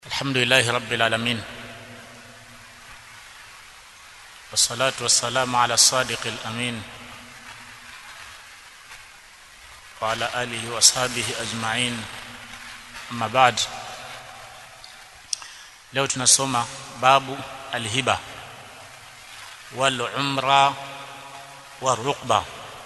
الحمد لله رب العالمين والصلاة والسلام على الصادق الأمين وعلى آله وأصحابه أجمعين أما بعد leo tunasoma babu alhiba wal umra warukba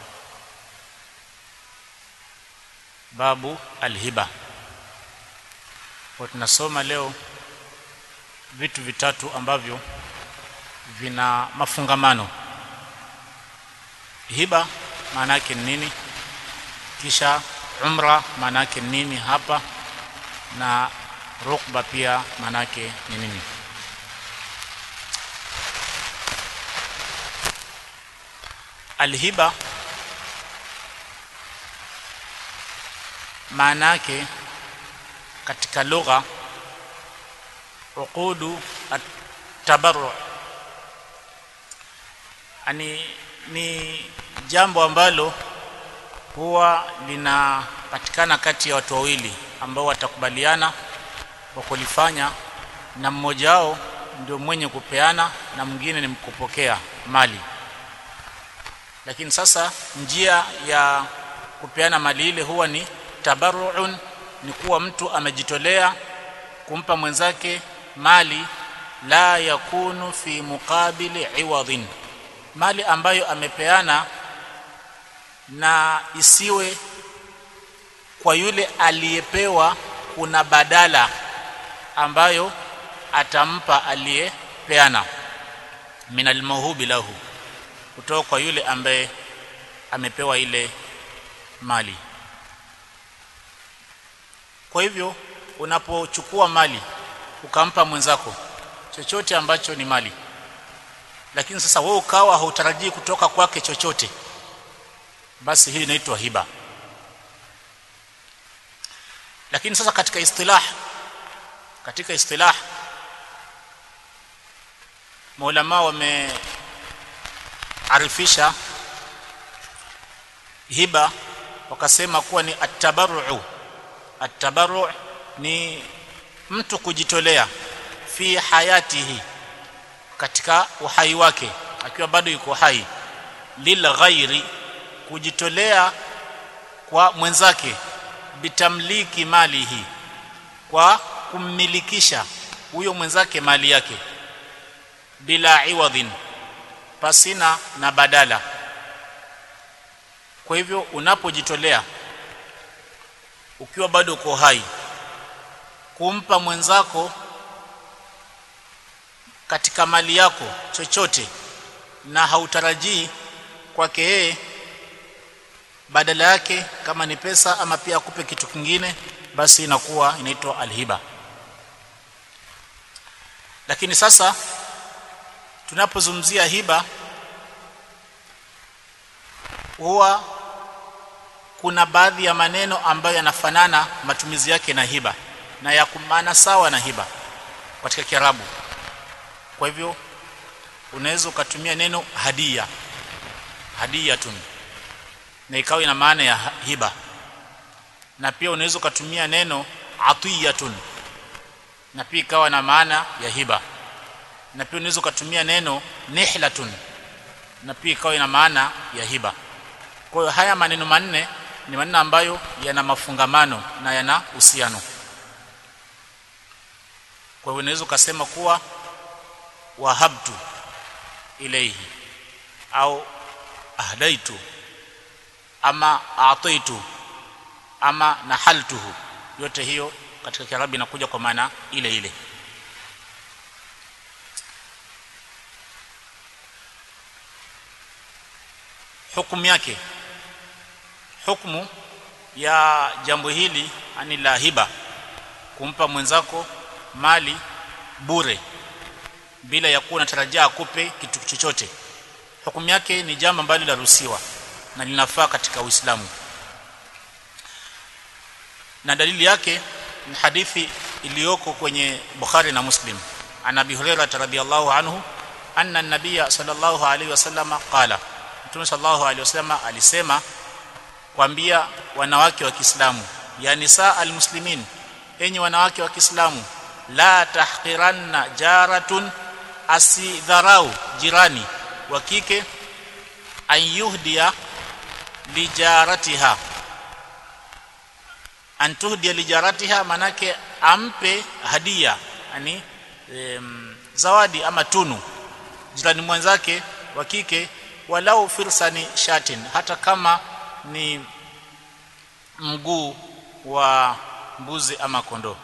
babu alhiba kwa tunasoma leo vitu vitatu ambavyo vina mafungamano hiba maana yake ni nini kisha umra maana yake ni nini hapa na rukba pia maana yake ni nini alhiba maana yake katika lugha uqudu at-tabarru ani ni jambo ambalo huwa linapatikana kati ya watu wawili ambao watakubaliana kwa kulifanya na mmoja wao ndio mwenye kupeana na mwingine ni mkupokea mali lakini sasa njia ya kupeana mali ile huwa ni tabarruun ni kuwa mtu amejitolea kumpa mwenzake mali la yakunu fi muqabili iwadhin mali ambayo amepeana na isiwe kwa yule aliyepewa kuna badala ambayo atampa aliyepeana min almawhubi lahu kutoka kwa yule ambaye amepewa ile mali kwa hivyo unapochukua mali ukampa mwenzako chochote ambacho ni mali lakini sasa wewe ukawa hautarajii kutoka kwake chochote basi hii inaitwa hiba lakini sasa katika istilah katika istilah maulama wamearifisha hiba wakasema kuwa ni at-tabarru at-tabarru ni mtu kujitolea fi hayatihi katika uhai wake akiwa bado yuko hai lil ghairi kujitolea kwa mwenzake bitamliki malihi kwa kummilikisha huyo mwenzake mali yake bila iwadhin pasina na badala kwa hivyo unapojitolea ukiwa bado uko hai kumpa mwenzako katika mali yako chochote na hautarajii kwake yeye badala yake kama ni pesa ama pia akupe kitu kingine basi inakuwa inaitwa alhiba lakini sasa tunapozungumzia hiba huwa kuna baadhi ya maneno ambayo yanafanana matumizi yake na hiba na ya maana sawa na hiba katika Kiarabu kwa hivyo unaweza ukatumia neno hadia hadiyatun na ikawa ina maana ya hiba na pia unaweza ukatumia neno atiyatun na pia ikawa na maana ya hiba na pia unaweza ukatumia neno nihlatun na pia ikawa ina maana ya hiba kwa hiyo haya maneno manne ni maneno ambayo yana mafungamano na yana uhusiano kwa hiyo unaweza ukasema kuwa wahabtu ilayhi au ahdaitu ama ataitu ama nahaltuhu yote hiyo katika kiarabu inakuja kwa maana ile ile hukumu yake hukumu ya jambo hili ani la hiba kumpa mwenzako mali bure bila ya kuwa unatarajia akupe kitu chochote hukumu yake ni jambo ambalo linaruhusiwa na linafaa katika Uislamu na dalili yake ni hadithi iliyoko kwenye Bukhari na Muslim an Abi Hurairah radhiyallahu anhu anna an-nabiy sallallahu alayhi wasallam qala Mtume sallallahu alayhi wasallam alisema kuambia wanawake wa Kiislamu ya nisa almuslimin enyi wanawake wa Kiislamu la tahqiranna jaratun asidharau jirani wa kike an yuhdia lijaratiha an tuhdia lijaratiha manake ampe hadia yani em, zawadi ama tunu jirani mwenzake wa kike walau firsani shatin hata kama ni mguu wa mbuzi ama kondoo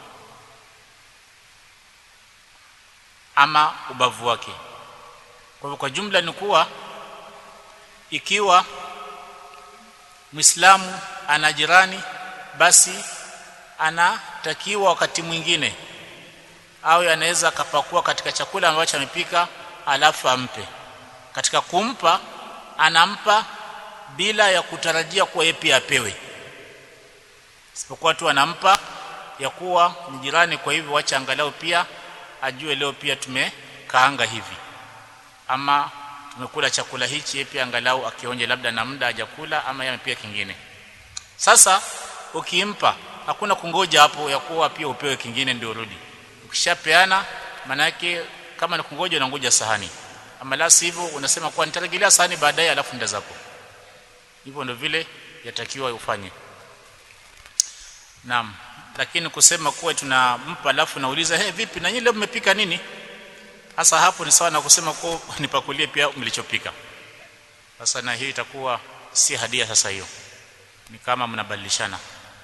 ama ubavu wake kwa hivyo kwa jumla ni kuwa ikiwa Muislamu ana jirani basi anatakiwa wakati mwingine au anaweza akapakua katika chakula ambacho amepika alafu ampe katika kumpa anampa bila ya kutarajia kuwa yeye pia apewe isipokuwa tu anampa ya kuwa ni jirani kwa hivyo wacha angalau pia ajue leo pia tumekaanga hivi ama tumekula chakula hichi yeye pia angalau akionje labda na muda hajakula ama yeye pia kingine sasa ukimpa hakuna kungoja hapo ya kuwa pia upewe kingine ndio urudi ukishapeana maana yake kama ni kungoja unangoja sahani ama la sivyo unasema kwa nitarejelea sahani baadaye alafu nda zako hivyo ndio vile yatakiwa ufanye naam lakini kusema kuwa tunampa alafu nauliza hey, vipi na nyinyi leo mmepika nini hasa hapo ni sawa na kusema kwa nipakulie pia mlichopika sasa na hii itakuwa si hadia sasa hiyo ni kama mnabadilishana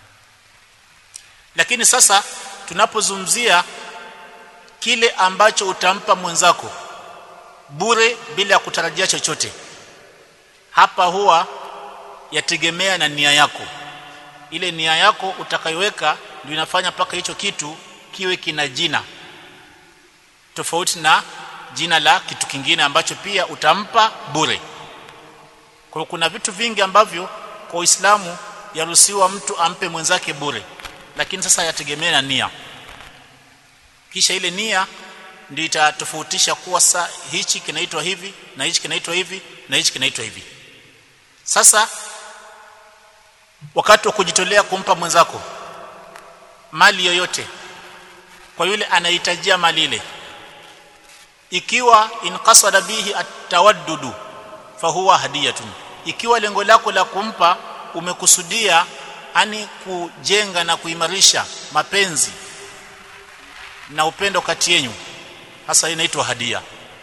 lakini sasa tunapozungumzia kile ambacho utampa mwenzako bure bila ya kutarajia chochote hapa huwa yategemea na nia yako ile nia yako utakayoweka ndio inafanya paka hicho kitu kiwe kina jina tofauti na jina la kitu kingine ambacho pia utampa bure kwa kuna vitu vingi ambavyo kwa Uislamu yaruhusiwa mtu ampe mwenzake bure lakini sasa yategemea na nia kisha ile nia ndio itatofautisha kuwa sa hichi kinaitwa hivi na hichi kinaitwa hivi na hichi kinaitwa hivi sasa wakati wa kujitolea kumpa mwenzako mali yoyote kwa yule anahitajia mali ile ikiwa inqasada bihi atawaddudu fahuwa hadiyatun ikiwa lengo lako la kumpa umekusudia ani kujenga na kuimarisha mapenzi na upendo kati yenu hasa inaitwa hadia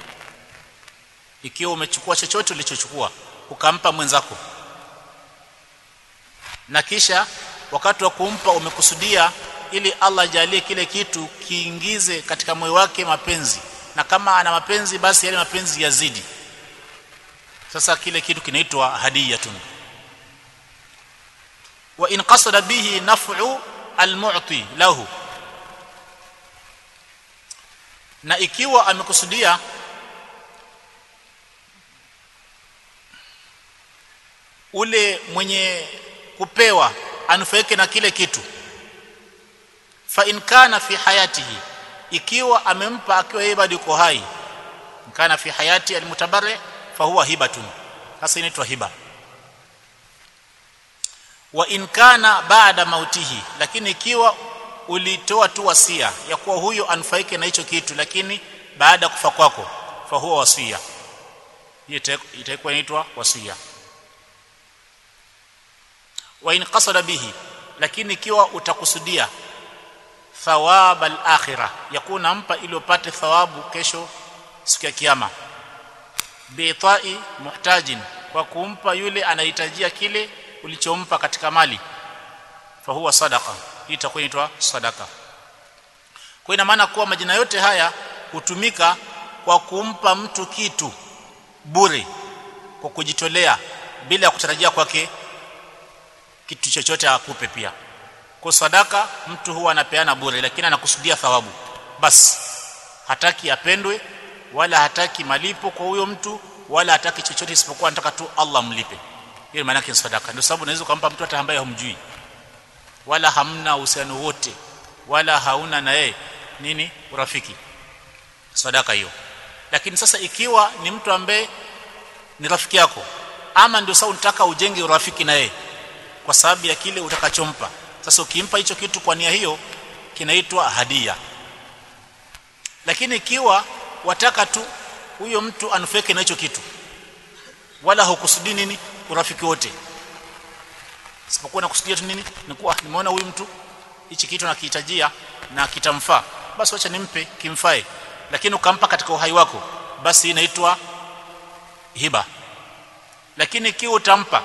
ikiwa umechukua chochote ulichochukua ukampa mwenzako na kisha wakati wa kumpa umekusudia ili Allah ajalie kile kitu kiingize katika moyo wake mapenzi na kama ana mapenzi basi yale mapenzi yazidi sasa kile kitu kinaitwa hadiyatun wa in qasada bihi naf'u almu'ti lahu na ikiwa amekusudia ule mwenye kupewa anufaike na kile kitu fa in kana fi hayatihi ikiwa amempa akiwa yeye bado yuko hai kana fi hayati almutabarri fa huwa hibatun hasa inaitwa hiba wa in kana baada mautihi lakini ikiwa ulitoa tu wasia ya kuwa huyo anufaike na hicho kitu lakini baada kufa kwako fa huwa wasia hiyo itakuwa inaitwa wasia wa in qasada bihi lakini ikiwa utakusudia thawab al-akhirah yakuna mpa ili upate thawabu kesho siku ya kiyama biitai muhtajin kwa kumpa yule anahitajia kile ulichompa katika mali fa huwa sadaqa hii itakuwa inaitwa sadaka kwa ina maana kuwa majina yote haya hutumika kwa kumpa mtu kitu bure kwa kujitolea bila ya kutarajia kwake kitu chochote akupe pia kwa sadaka mtu huwa anapeana bure lakini anakusudia thawabu basi hataki apendwe wala hataki malipo kwa huyo mtu wala hataki chochote isipokuwa anataka tu Allah mlipe hiyo maana yake sadaka ndio sababu unaweza kumpa mtu hata ambaye humjui wala hamna uhusiano wote wala hauna na yeye nini urafiki sadaka hiyo lakini sasa ikiwa ni mtu ambaye ni rafiki yako ama ndio sasa unataka ujenge urafiki na yeye kwa sababu ya kile utakachompa sasa ukimpa hicho kitu kwa nia hiyo kinaitwa hadia lakini ikiwa wataka tu huyo mtu anufaike na hicho kitu wala hukusudi nini urafiki wote isipokuwa nakusudia tu nini ni kuwa nimeona huyu mtu hichi kitu nakihitajia na kitamfaa basi acha nimpe kimfae lakini ukampa katika uhai wako basi inaitwa hiba lakini ikiwa utampa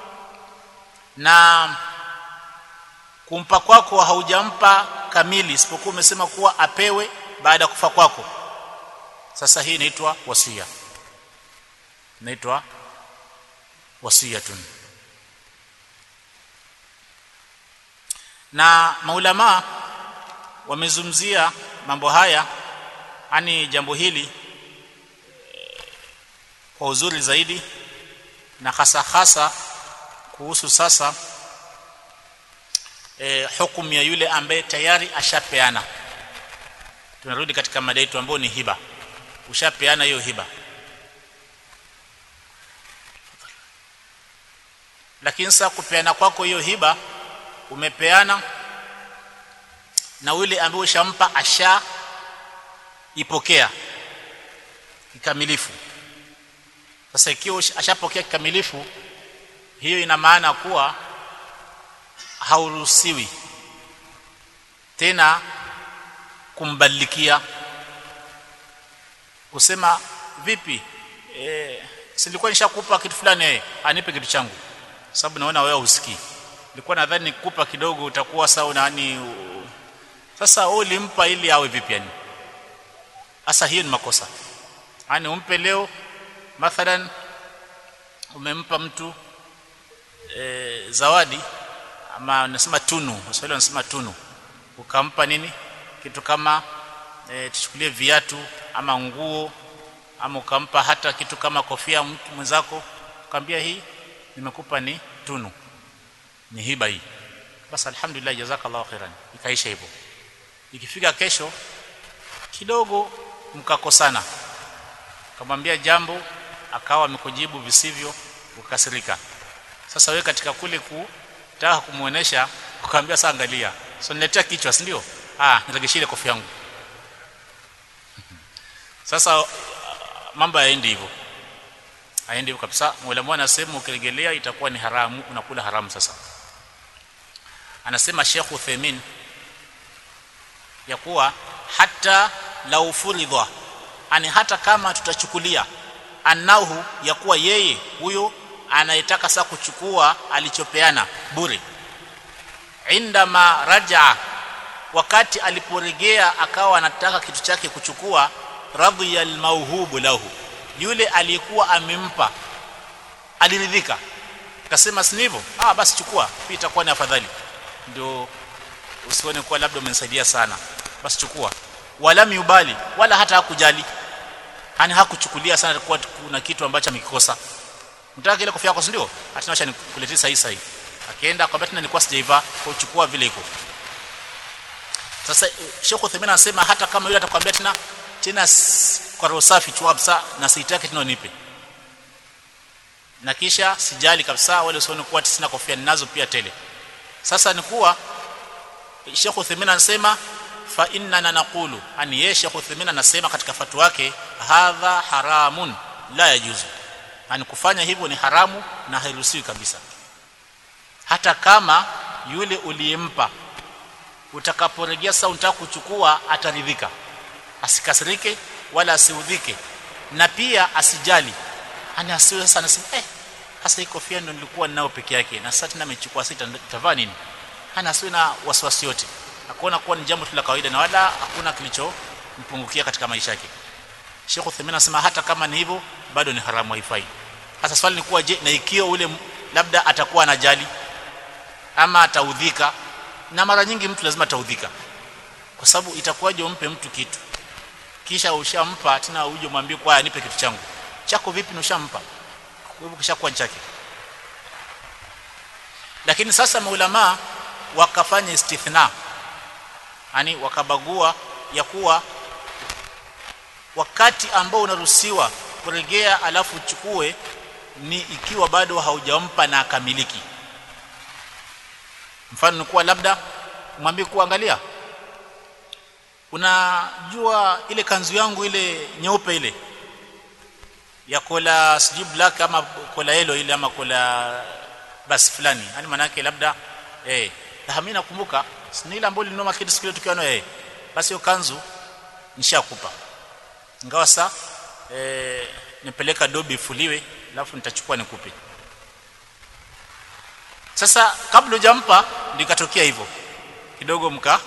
na kumpa kwako haujampa kamili isipokuwa umesema kuwa apewe baada ya kufa kwako sasa hii inaitwa wasia inaitwa wasiyatun na maulama wamezumzia mambo haya ani jambo hili kwa uzuri zaidi na hasa hasa kuhusu sasa e, hukumu ya yule ambaye tayari ashapeana tunarudi katika mada yetu ambayo ni hiba ushapeana hiyo hiba lakini sasa kupeana kwako hiyo hiba umepeana na yule ambaye ushampa asha ipokea kikamilifu sasa ikiwa ashapokea kikamilifu hiyo ina maana kuwa hauruhusiwi tena kumbadilikia kusema vipi e, silikuwa nishakupa kitu fulani yeye anipe kitu changu sababu naona wewe usikii nilikuwa nadhani nikupa kidogo utakuwa sawa nani sasa wewe ulimpa ili awe vipi yani sasa hiyo ni makosa yani umpe leo mathalan umempa mtu e, zawadi ama unasema tunu Waswahili wanasema tunu ukampa nini kitu kama e, tuchukulie viatu ama nguo ama ukampa hata kitu kama kofia mtu mwenzako ukamwambia hii nimekupa ni tunu ni hiba hii basi alhamdulillah jazakallahu khairan ikaisha hivyo ikifika kesho kidogo mkakosana kamwambia jambo akawa amekujibu visivyo ukasirika sasa wewe katika kule kutaka kumuonesha ukamwambia sasa angalia so niletea kichwa si ndio ah niregeshie kofia yangu sasa mambo yaendi hivyo haendi hivyo kabisa mwalimu anasema ukiregelea itakuwa ni haramu unakula haramu sasa anasema Sheikh Uthaymeen ya kuwa hata lau furidha ani hata kama tutachukulia anahu ya kuwa yeye huyo anayetaka sasa kuchukua alichopeana bure indama raja wakati aliporegea akawa anataka kitu chake kuchukua radhiya almauhubu lahu yule aliyekuwa amempa aliridhika akasema si hivyo ah basi chukua pia itakuwa ni afadhali ndio usione kuwa labda umenisaidia sana basi chukua wala miubali wala hata hakujali hani hakuchukulia sana kwa kuna kitu ambacho amekikosa mtaka ile kofia yako si ndio hata acha nikuletee sahi sahi akaenda akamwambia tena nilikuwa sijaiva kwa kuchukua vile iko sasa Sheikh Uthaymeen anasema hata kama yule atakwambia tena tena kwa roho safi tu kabisa na sitaki tena nipe na kisha sijali kabisa wale usione kuwa sina kofia ninazo pia tele sasa ni kuwa Sheikh Uthaymeen anasema fa inna naqulu ani yeye Sheikh Uthaymeen anasema katika fatwa yake hadha haramun la yajuzu ani kufanya hivyo ni haramu na hairuhusiwi kabisa hata kama yule uliyempa utakaporejea sasa unataka kuchukua ataridhika asikasirike wala asiudhike na pia asijali ani asiwe sasa anasema eh hasa hii kofia ndio nilikuwa ninao peke yake na sasa tena amechukua sita tavaa nini hana asiwe na wasiwasi yote akuona kuwa ni jambo tu la kawaida na wala hakuna kilichompungukia katika maisha yake Sheikh Uthaymeen anasema hata kama ni hivyo bado ni haramu haifai sasa swali ni kuwa je na ikiwa ule labda atakuwa anajali ama ataudhika na mara nyingi mtu lazima ataudhika kwa sababu itakuwaje umpe mtu kitu kisha ushampa tena uje mwambie kwa nipe kitu changu chako vipi na ushampa kwa hivyo kishakuwa chake lakini sasa maulama wakafanya istithna yani wakabagua ya kuwa wakati ambao unaruhusiwa kuregea alafu uchukue ni ikiwa bado haujampa na akamiliki mfano ni kuwa labda mwambie kuangalia unajua ile kanzu yangu ile nyeupe ile ya kola sijui black ama kola yellow ile ama kola basi fulani yani maana yake labda eh mimi nakumbuka ni ile ambayo nilinoma kitu siku ile tukiwa nayo eh basi hiyo kanzu nishakupa ingawa sa eh nipeleka dobi ifuliwe alafu nitachukua nikupe sasa kabla hujampa ndikatokea hivyo kidogo mka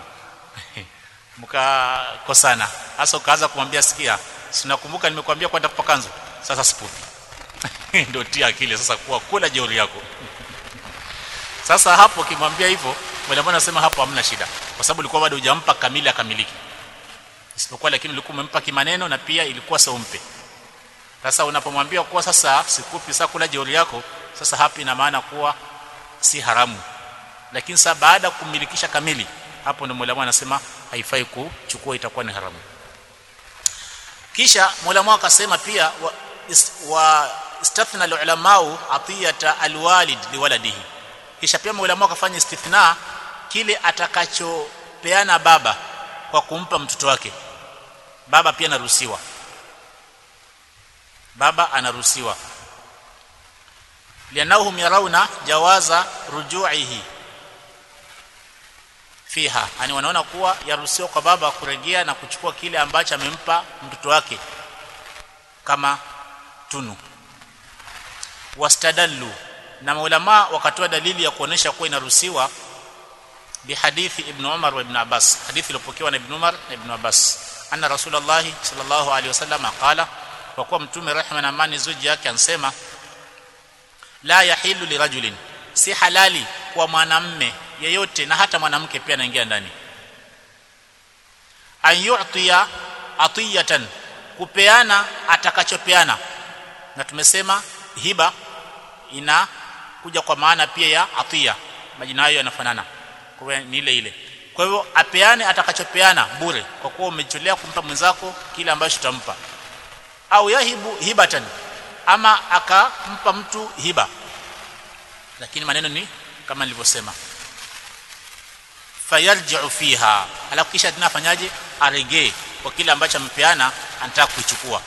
mkakosana hasa ukaanza kumwambia sikia sinakumbuka nimekuambia kwenda kupa kanzu sasa sipupi ndio tia akili sasa kuwa kula jeuri yako sasa hapo kimwambia hivyo mwalimu anasema hapo hamna shida kwa sababu ulikuwa bado hujampa kamili akamiliki isipokuwa lakini ulikuwa umempa kimaneno na pia ilikuwa sio umpe sasa unapomwambia kuwa sasa sikupi sasa kula jeuri yako sasa hapa ina maana kuwa si haramu lakini sasa baada kumilikisha kamili hapo ndio mwalimu anasema haifai kuchukua itakuwa ni haramu kisha mwalimu akasema pia wa, is, wa istathna alulamau atiyata alwalid liwaladihi kisha pia mwalimu akafanya istithna kile atakachopeana baba kwa kumpa mtoto wake baba pia anaruhusiwa baba anaruhusiwa lianahum yarawna jawaza rujuihi fiha yani wanaona kuwa yaruhusiwa kwa baba kurejea na kuchukua kile ambacho amempa mtoto wake kama tunu wastadallu na maulama wakatoa dalili ya kuonesha kuwa inaruhusiwa bihadithi ibn Umar wa ibn Abbas hadithi iliyopokewa na ibn Umar na ibn Abbas anna rasulullah sallallahu alaihi wasallam qala kwa kuwa mtume rehma na amani zuji yake ansema la yahilu lirajulin si halali kwa mwanamme yeyote na hata mwanamke pia anaingia ndani an yu'tiya atiyatan kupeana atakachopeana na tumesema hiba ina kuja kwa maana pia ya atiya majina hayo yanafanana kwa hiyo ni ile ile kwa hivyo apeane atakachopeana bure kwa kuwa umecholea kumpa mwenzako kile ambacho utampa au yahibu hibatan ama akampa mtu hiba lakini maneno ni kama nilivyosema fayarji'u fiha alafu kisha tunafanyaje aregee kwa kile ambacho amepeana anataka kuichukua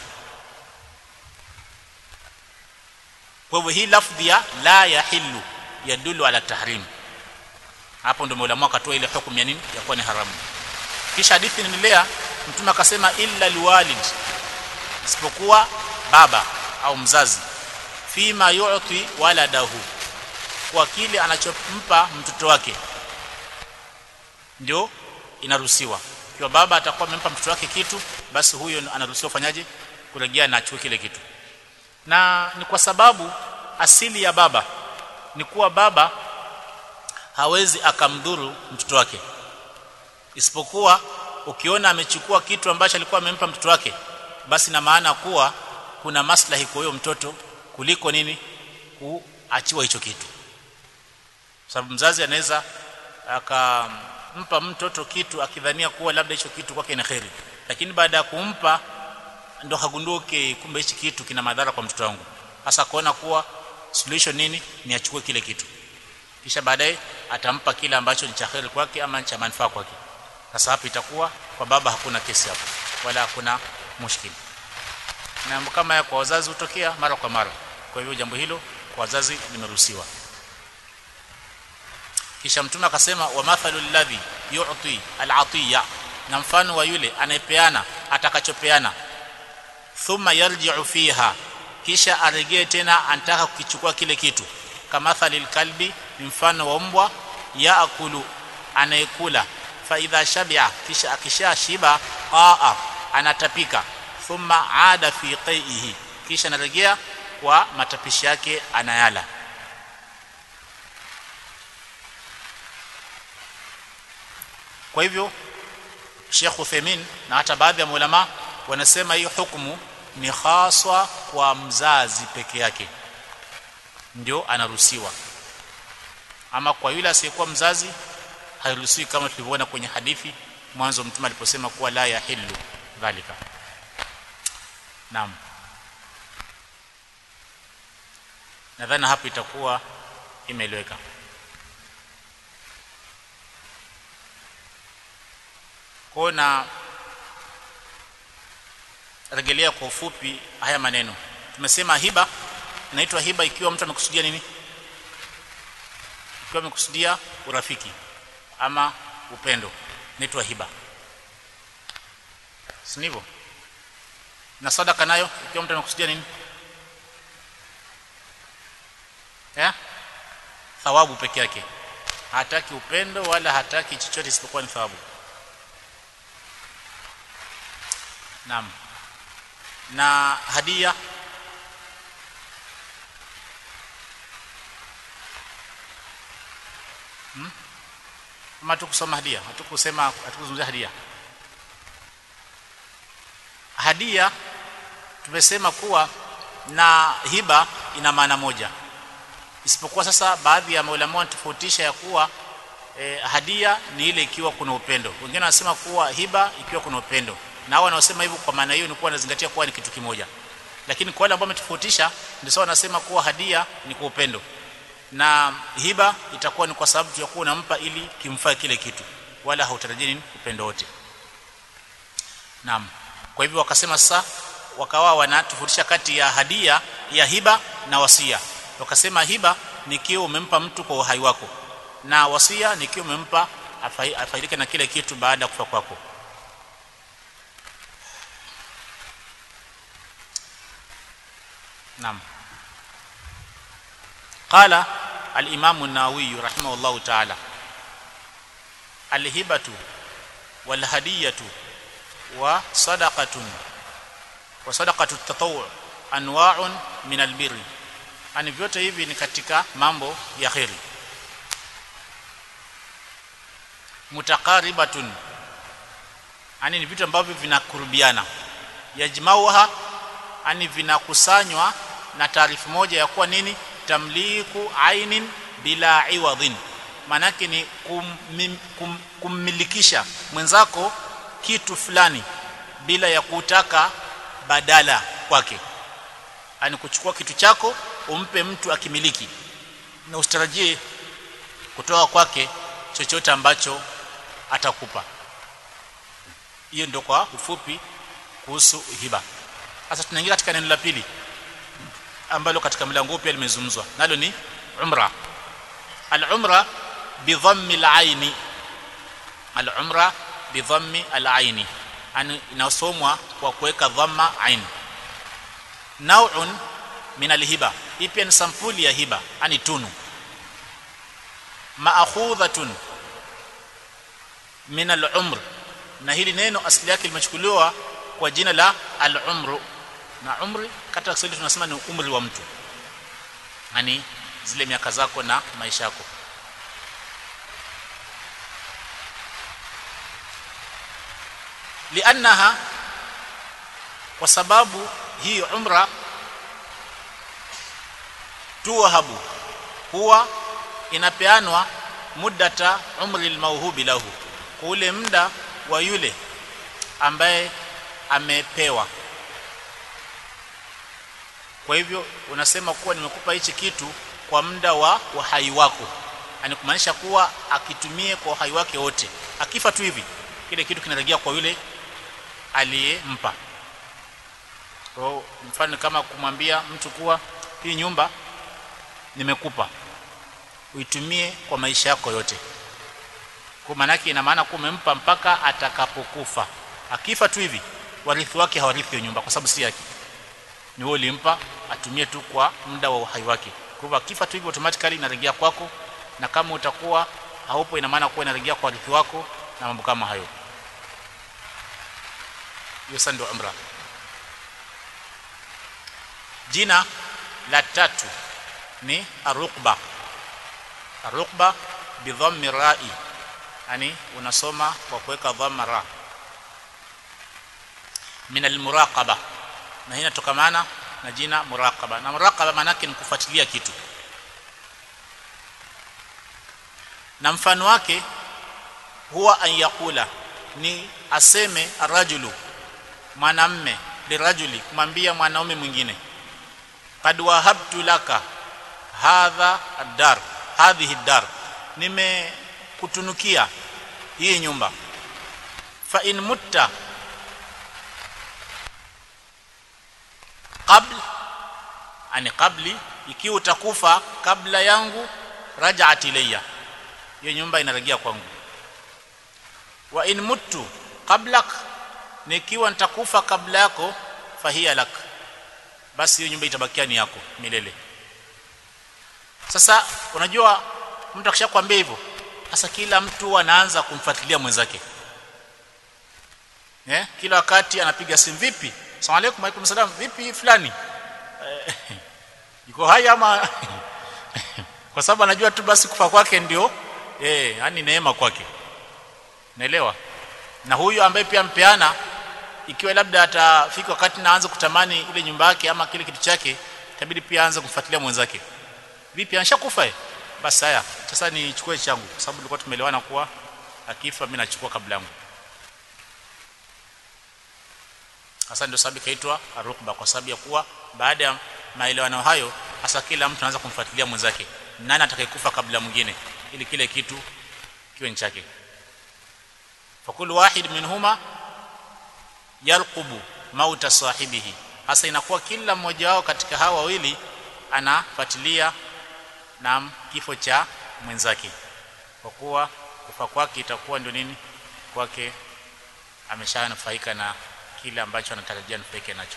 kwa hivyo hii lafdhi ya la yahillu yadulu ala tahrim hapo ndio maulama akatoa ile hukumu ya nini ya kuwa ni haramu kisha hadithi inaendelea mtume akasema illa liwalid isipokuwa baba au mzazi fima yu'ti waladahu kwa kile anachompa mtoto wake ndio inaruhusiwa kwa baba atakuwa amempa mtoto wake kitu basi huyo anaruhusiwa fanyaje kurejea na achukue kile kitu na ni kwa sababu asili ya baba ni kuwa baba hawezi akamdhuru mtoto wake isipokuwa ukiona amechukua kitu ambacho alikuwa amempa mtoto wake basi na maana kuwa kuna maslahi kwa huyo mtoto kuliko nini kuachiwa hicho kitu sababu mzazi anaweza akampa mtoto kitu akidhania kuwa labda hicho kitu kwake ni kheri lakini baada ya kumpa ndo hagunduke kumbe hichi kitu kina madhara kwa mtoto wangu hasa kuona kuwa solution nini ni achukue kile kitu kisha baadaye atampa kile ambacho ni cha kheri kwake ama cha manufaa kwake sasa hapo itakuwa kwa baba hakuna kesi hapo wala hakuna mushkili na kama ya kwa wazazi hutokea mara kwa mara kwa hivyo jambo hilo kwa wazazi limeruhusiwa kisha mtume akasema wa mathalul ladhi yu'ti al-atiya na mfano wa yule anayepeana atakachopeana thumma yarji'u fiha kisha aregee tena anataka kukichukua kile kitu kama thalil kalbi mfano wa mbwa yaakulu anayekula fa idha shabi'a kisha akisha shiba aa anatapika thumma ada fi qaihi kisha anarejea kwa matapishi yake anayala kwa hivyo Sheikh Uthaymeen na hata baadhi ya ulama wanasema hii hukumu ni haswa kwa mzazi peke yake ndio anaruhusiwa ama kwa yule asiyekuwa mzazi hairuhusiwi kama tulivyoona kwenye hadithi mwanzo mtume aliposema kuwa la yahillu dhalika naam nadhani hapo itakuwa imeeleweka kwa na rejelea kwa ufupi haya maneno tumesema hiba inaitwa hiba ikiwa mtu amekusudia nini ikiwa amekusudia urafiki ama upendo inaitwa hiba si ndivyo na sadaka nayo ikiwa mtu amekusudia nini eh thawabu peke yake hataki upendo wala hataki chochote isipokuwa ni thawabu naam na hadia hmm? ama tukusoma hadia hatukusema hatukuzungumzia hadia hadia tumesema kuwa na hiba ina maana moja isipokuwa sasa baadhi ya maulama wanatofautisha ya kuwa eh, hadia ni ile ikiwa kuna upendo wengine wanasema kuwa hiba ikiwa kuna upendo na hao wanaosema hivyo kwa maana hiyo ni kuwa wanazingatia kuwa ni kitu kimoja lakini kwa wale ambao wametofautisha ndio sawa wanasema kuwa hadia ni kwa upendo na hiba itakuwa ni kwa sababu ya kuwa unampa ili kimfaa kile kitu wala hautarajii nini upendo wote naam kwa hivyo wakasema sasa wakawa wanatofautisha kati ya hadia ya hiba na wasia wakasema hiba ni kiwa umempa mtu kwa uhai wako na wasia ni kiwa umempa afaidike na kile kitu baada ya kufa kwako naam قال الامام النووي رحمه الله تعالى الهبه والهديه وصدقه وصدقه التطوع انواع من البر ani vyote hivi ni katika mambo ya kheri mutakaribatun ani ni vitu ambavyo vinakurubiana yajmauha ani vinakusanywa na taarifu moja ya kuwa nini tamliku ainin bila iwadhin manake ni kum, kum, kummilikisha mwenzako kitu fulani bila ya kutaka badala kwake ani kuchukua kitu chako umpe mtu akimiliki na usitarajie kutoka kwake chochote ambacho atakupa hiyo ndio kwa ufupi kuhusu hiba sasa tunaingia katika neno la pili ambalo katika mlango pia limezungumzwa nalo ni umra al-umra bi dhammi al-aini al-umra bi dhammi al-aini yani inasomwa kwa kuweka dhamma ain nau'un min al-hiba hii pia ni sampuli ya hiba yani tunu ma'khudhatun min al-umr na hili neno asili yake limechukuliwa kwa jina la al-umru na umri katika Kiswahili tunasema ni umri wa mtu yani zile miaka zako na maisha yako liannaha kwa sababu hii umra tuwahabu huwa inapeanwa muddata umri almauhubi lahu kwa ule muda wa yule ambaye amepewa kwa hivyo unasema kuwa nimekupa hichi kitu kwa muda wa uhai wako yani kumaanisha kuwa akitumie kwa uhai wake wote akifa tu hivi kile kitu kinarejea kwa yule aliyempa kwa mfano kama kumwambia mtu kuwa hii nyumba nimekupa uitumie kwa maisha yako yote kwa maana yake ina maana kuwa umempa mpaka atakapokufa akifa tu hivi warithi wake hawarithi hiyo nyumba kwa sababu si yake ni wewe ulimpa atumie tu kwa muda wa uhai wake kwa hivyo akifa tu hivi automatically inarejea kwako na kama utakuwa haupo ina maana kuwa inarejea kwa warithi wako na mambo kama hayo hiyo sasa ndio umra jina la tatu ni arukba arukba bidhammi ra'i yani unasoma kwa kuweka dhamma ra min almuraqaba na hii inatokamana na jina muraqaba na muraqaba maana yake ni kufuatilia kitu na mfano wake huwa an yakula ni aseme arrajulu mwanamme lirajuli kumwambia mwanaume mwingine qad wahabtu laka hadha ad-dar hadhihi ad-dar nimekutunukia hii nyumba fa in mutta qabl ani qabli ikiwa utakufa kabla yangu raj'at ilayya hiyo nyumba inarejea kwangu wa in muttu qablak nikiwa nitakufa kabla yako fahiya lak basi hiyo nyumba itabakia ni yako milele sasa unajua mtu akishakwambia hivyo sasa kila mtu anaanza kumfuatilia mwenzake eh kila wakati anapiga simu vipi asalamu alaykum alaykum salam vipi fulani eh, yuko hai ama kwa sababu anajua tu basi kufa kwake ndio eh yani neema kwake naelewa na huyu ambaye pia mpeana ikiwa labda atafika wakati naanza kutamani ile nyumba yake ama kile kitu chake itabidi pia aanze kumfuatilia mwenzake vipi anshakufa eh basi haya sasa nichukue changu kwa sababu tulikuwa tumeelewana kuwa akifa mimi nachukua kabla yangu hasa ndio sababu kaitwa arukba kwa sababu ya kuwa baada ya maelewano hayo hasa kila mtu anaanza kumfuatilia mwenzake nani atakayekufa kabla mwingine ili kile kitu kiwe chake fakulu wahid minhuma yalqubu mauta sahibihi hasa inakuwa kila mmoja wao katika hawa wawili anafuatilia na kifo cha mwenzake kwa kuwa kufa kwake itakuwa ndio nini kwake ameshanufaika na kile ambacho anatarajia nufaike nacho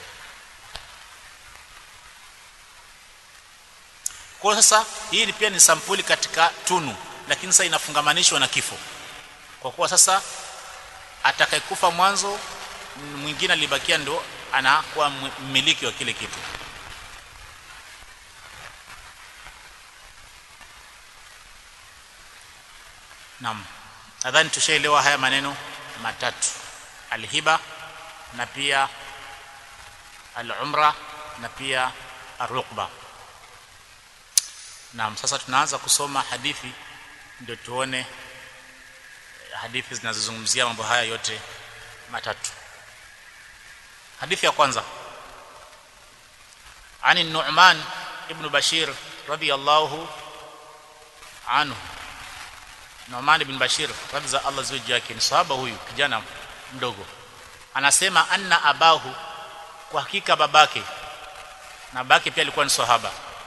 kwa sasa hii pia ni sampuli katika tunu lakini sasa inafungamanishwa na kifo kwa kuwa sasa atakayekufa mwanzo mwingine alibakia ndo anakuwa mmiliki wa kile kitu Naam. Nadhani tushaelewa haya maneno matatu. Alhiba na pia al-umra na pia ar-rukba. Naam, sasa tunaanza kusoma hadithi ndio tuone hadithi zinazozungumzia mambo haya yote matatu. Hadithi ya kwanza. Ani Nu'man ibn Bashir radiyallahu anhu Nu'man ibn Bashir radza Allah zuji yake ni sahaba huyu kijana mdogo anasema anna abahu kwa hakika babake na babake pia alikuwa ni sahaba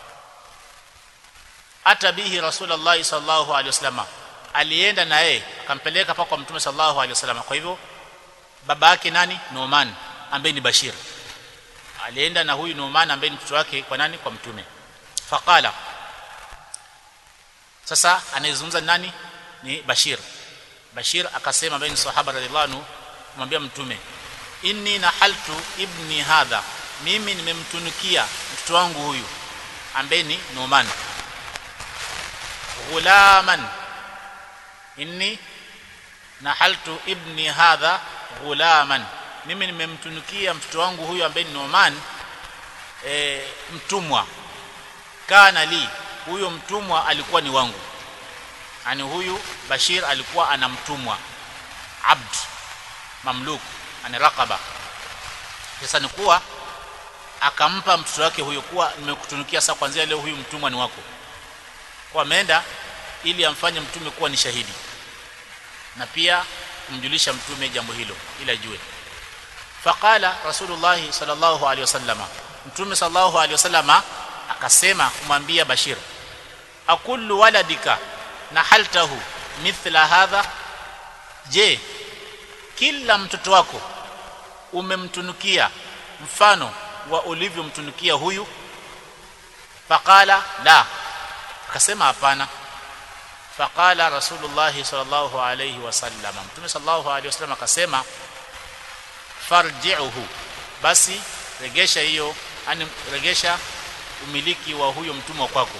hata bihi rasulullah sallallahu alaihi wasallam alienda na yeye akampeleka paka kwa mtume sallallahu alaihi wasallam kwa hivyo baba yake nani Nu'man ambaye ni Bashir alienda na huyu Nu'man ambaye ni mtoto wake kwa nani kwa mtume faqala sasa anayezungumza nani ni Bashir Bashir akasema ambaye ni sahaba radhiallahu anhu kumwambia mtume inni nahaltu ibni hadha mimi nimemtunukia mtoto wangu huyu ambaye ni Numan ghulaman inni nahaltu ibni hadha ghulaman mimi nimemtunukia mtoto wangu huyu ambaye ni Numan e, mtumwa kana li huyo mtumwa alikuwa ni wangu yani huyu Bashir alikuwa anamtumwa abd mamluk ani raqaba sasa ni kuwa akampa mtoto wake huyo kuwa nimekutunukia sasa kwanzia leo huyu mtumwa ni wako kwa ameenda ili amfanye mtume kuwa ni shahidi na pia kumjulisha mtume jambo hilo ili ajue faqala rasulullah sallallahu alaihi wasallama mtume sallallahu alaihi wasallama akasema kumwambia Bashir akullu waladika nahaltahu mithla hadha je kila mtoto wako umemtunukia mfano wa ulivyomtunukia huyu faqala la akasema hapana faqala rasulullah sallallahu alayhi wasallam mtume sallallahu alayhi wasallam akasema farji'uhu basi regesha hiyo yani regesha umiliki wa huyo mtumwa kwako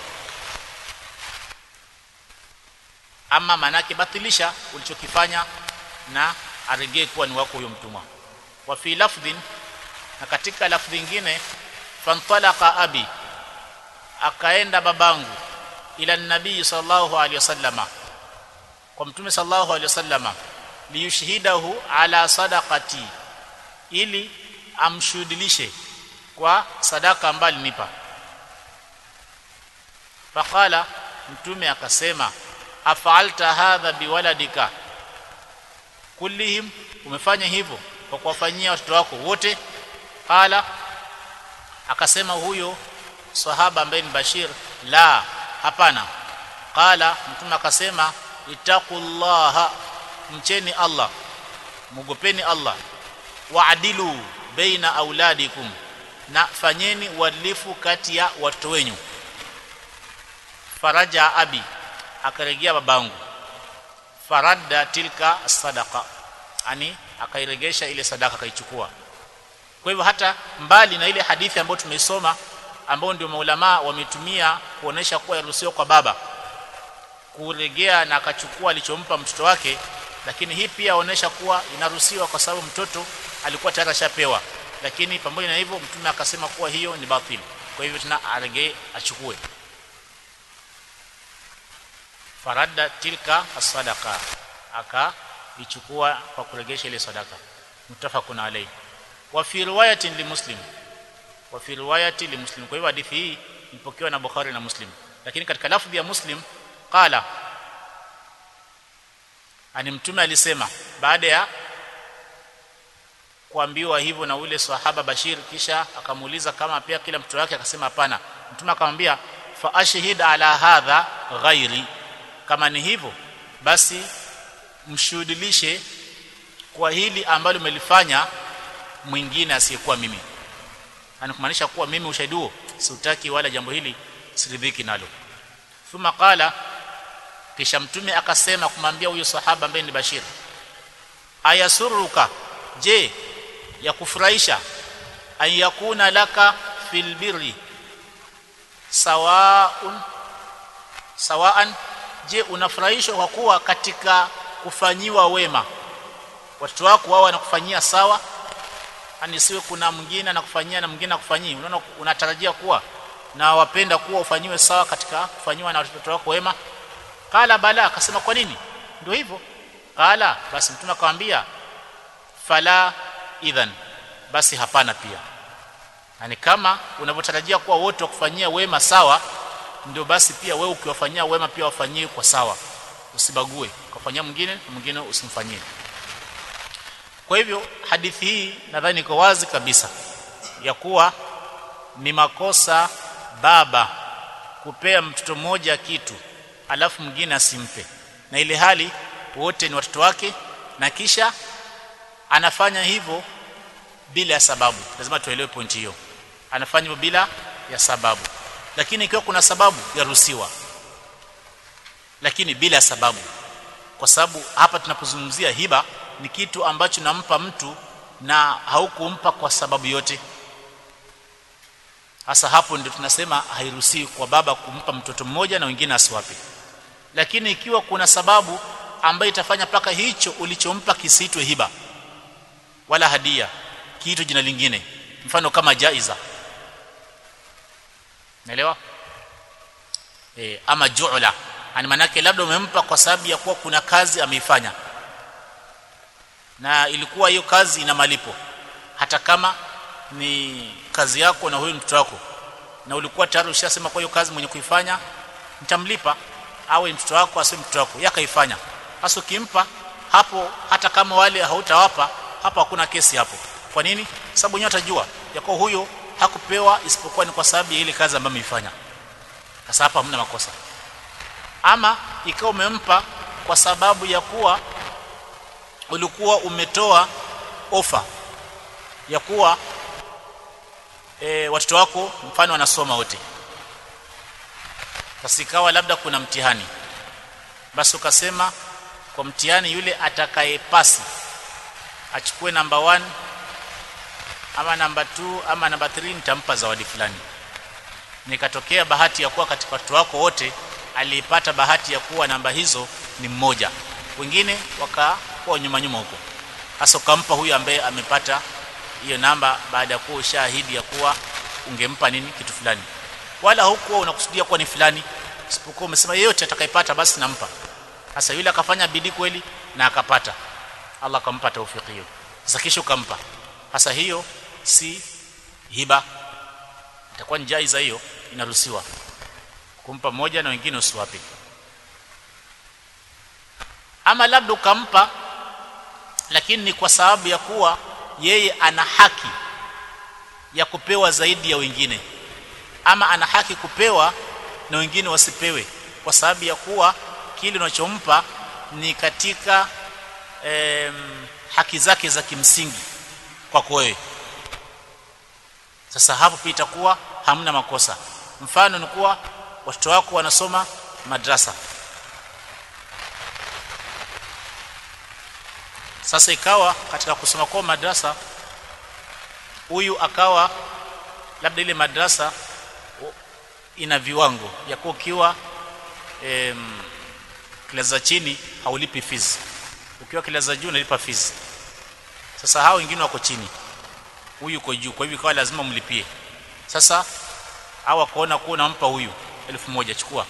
ama manake batilisha ulichokifanya na aregee kuwa ni wako huyo mtumwa wa fi lafdhin na katika lafdhi nyingine fantalaqa abi akaenda babangu ila nabii sallallahu alaihi wasallama kwa mtume sallallahu alaihi wasallama liyushhidahu ala sadaqati ili amshuhudilishe kwa sadaka ambayo alinipa faqala mtume akasema afalta hadha biwaladika kullihim umefanya hivyo kwa kuwafanyia watoto wako wote qala akasema huyo sahaba ambaye ni Bashir la hapana qala mtume akasema itaqullaha mcheni Allah mugopeni Allah waadilu baina auladikum na fanyeni uadilifu kati ya watoto wenyu faraja abi akarejea babangu faradda tilka sadaqa ani akairegesha ile sadaka akaichukua kwa hivyo hata mbali na ile hadithi ambayo tumeisoma ambao ndio maulama wametumia kuonesha kuwa yaruhusiwa kwa baba kuregea na akachukua alichompa mtoto wake lakini hii pia inaonyesha kuwa inaruhusiwa kwa sababu mtoto alikuwa tayari ashapewa lakini pamoja na hivyo mtume akasema kuwa hiyo ni batili kwa hivyo tena aregee achukue faradda tilka as-sadaqa akaichukua kwa kuregesha ile sadaka mutafaqun alayhi wa fi riwayatin li muslim wa fi riwayati li muslim kwa hivyo hadithi hii ipokewa na Bukhari na Muslim lakini katika lafdhi ya Muslim qala ani mtume alisema baada ya kuambiwa hivyo na ule sahaba Bashir kisha akamuuliza kama pia kila mtoto wake akasema hapana mtume akamwambia fa ashhid ala hadha ghairi kama ni hivyo basi mshuhudilishe kwa hili ambalo umelifanya mwingine asiyekuwa mimi anakumaanisha kuwa mimi ushahidi huo siutaki wala jambo hili siridhiki nalo thumma qala kisha mtume akasema kumwambia huyo sahaba ambaye ni Bashir ayasuruka je ya kufurahisha an yakuna laka fil birri sawaun sawaan je unafurahishwa kwa kuwa katika kufanyiwa wema watoto wako wao wanakufanyia sawa yani siwe kuna mwingine anakufanyia na mwingine akufanyii unaona unatarajia kuwa na wapenda kuwa ufanyiwe sawa katika kufanyiwa na watoto wako wema kala bala akasema kwa nini ndio hivyo kala basi mtume akamwambia fala idhan basi hapana pia yani kama unavyotarajia kuwa wote wakufanyia wema sawa ndio basi pia wewe ukiwafanyia wema pia wafanyie kwa sawa usibague ukafanyia mwingine na mwingine usimfanyie kwa hivyo hadithi hii nadhani iko wazi kabisa ya kuwa ni makosa baba kupea mtoto mmoja kitu alafu mwingine asimpe na ile hali wote ni watoto wake na kisha anafanya hivyo bila ya sababu lazima tuelewe pointi hiyo anafanya hivyo bila ya sababu lakini ikiwa kuna sababu yaruhusiwa lakini bila ya sababu kwa sababu hapa tunapozungumzia hiba ni kitu ambacho nampa mtu na haukumpa kwa sababu yote hasa hapo ndio tunasema hairuhusiwi kwa baba kumpa mtoto mmoja na wengine asiwape lakini ikiwa kuna sababu ambayo itafanya paka hicho ulichompa kisiitwe hiba wala hadia kiitwe jina lingine mfano kama jaiza naelewa e, ama ju'la ani manake labda umempa kwa sababu ya kuwa kuna kazi ameifanya na ilikuwa hiyo kazi ina malipo hata kama ni kazi yako na huyo mtoto wako na ulikuwa tayari ushasema kwa hiyo kazi mwenye kuifanya nitamlipa awe mtoto wako asiwe mtoto wako yakaifanya hasa ukimpa hapo hata kama wale hautawapa hapo hakuna kesi hapo kwa nini sababu wenyewe watajua yako huyo hakupewa isipokuwa ni kwa sababu ya ile kazi ambayo ameifanya sasa hapa hamna makosa ama ikawa umempa kwa sababu ya kuwa ulikuwa umetoa ofa ya kuwa e, watoto wako mfano wanasoma wote sasa ikawa labda kuna mtihani basi ukasema kwa mtihani yule atakayepasi achukue namba 1 ama namba 2 ama namba 3 nitampa zawadi fulani nikatokea bahati ya kuwa katika watoto wako wote alipata bahati ya kuwa namba hizo ni mmoja wengine wakakuwa nyuma nyuma huko hasa ukampa huyu ambaye amepata hiyo namba baada ya kuwa ushahidi ya kuwa ungempa nini kitu fulani wala hukuwa unakusudia kuwa ni fulani isipokuwa umesema yeyote atakayepata basi nampa sasa yule akafanya bidii kweli na akapata Allah akampa taufiki hiyo sasa kisha ukampa sasa hiyo si hiba itakuwa ni jaiza hiyo inaruhusiwa kumpa moja na wengine usiwape ama labda ukampa lakini ni kwa sababu ya kuwa yeye ana haki ya kupewa zaidi ya wengine ama ana haki kupewa na wengine wasipewe kwa sababu ya kuwa kile unachompa ni katika em, haki zake za kimsingi kwako wewe sasa hapo pia itakuwa hamna makosa mfano ni kuwa watoto wako wanasoma madrasa sasa ikawa katika kusoma kwa madrasa huyu akawa labda ile madrasa ina viwango ya kuwa ukiwa em, klasi za chini haulipi fees ukiwa klasi za juu unalipa fees sasa hao wengine wako chini huyu yuko juu kwa hivyo ikawa lazima mlipie sasa au akaona kuwa unampa huyu elfu moja chukua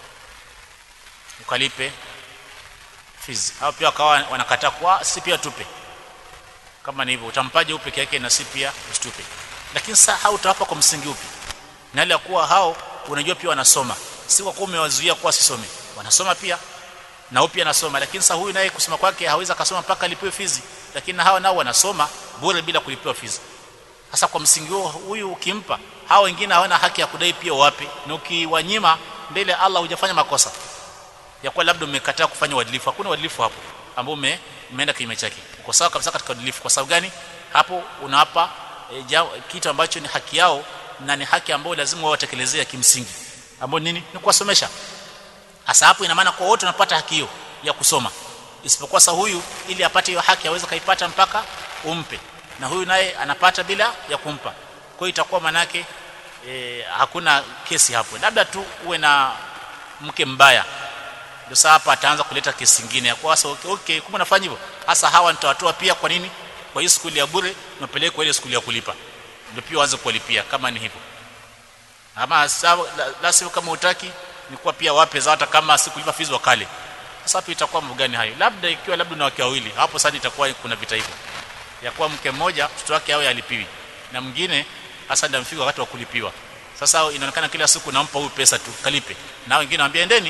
ukalipe fees hao pia wakawa wanakataa kwa si pia tupe kama ni hivyo utampaje upe peke yake na si pia usitupe lakini sasa hao utawapa kwa msingi upi na ile ya kuwa hao unajua pia wanasoma si kwa kuwa umewazuia kuwa sisome wanasoma pia na huyu pia anasoma lakini sasa huyu naye kusoma kwake hawezi akasoma mpaka alipiwe fizi lakini hawa nao wanasoma bure bila kulipiwa fizi sasa kwa msingi huo huyu ukimpa hao wengine hawana haki ya kudai pia wapi na ukiwanyima mbele ya Allah hujafanya makosa ya kuwa labda umekataa kufanya uadilifu hakuna uadilifu hapo ambao ume umeenda kinyume chake uko sawa kabisa katika uadilifu kwa sababu gani hapo unawapa e, ja, kitu ambacho ni haki yao na ni haki ambayo lazima wao watekelezee kimsingi ambayo nini ni kuwasomesha hasa hapo ina maana kwa wote wanapata haki hiyo ya kusoma isipokuwa sa huyu ili apate hiyo haki aweze kaipata mpaka umpe na huyu naye anapata bila ya kumpa kwa hiyo itakuwa manake e, hakuna kesi hapo labda tu uwe na mke mbaya ndio sasa hapa ataanza kuleta kesi nyingine ya kwa sasa okay, okay kumbe nafanya hivyo hasa hawa nitawatoa pia kwa nini kwa hiyo skuli ya bure napeleka ile skuli ya kulipa ndio pia waanze kulipia kama ni hivyo ama sawa la, la sio kama utaki ni kuwa pia wape za hata kama sikulipa fees wakale sasa hapo itakuwa mambo gani hayo labda ikiwa labda na wake wawili hapo sasa itakuwa kuna vita hivyo ya kuwa mke mmoja mtoto wake awe alipiwi na mwingine hasa ndio mfika wakati wa kulipiwa sasa inaonekana kila siku nampa huyu pesa tu kalipe na wengine waambia endeni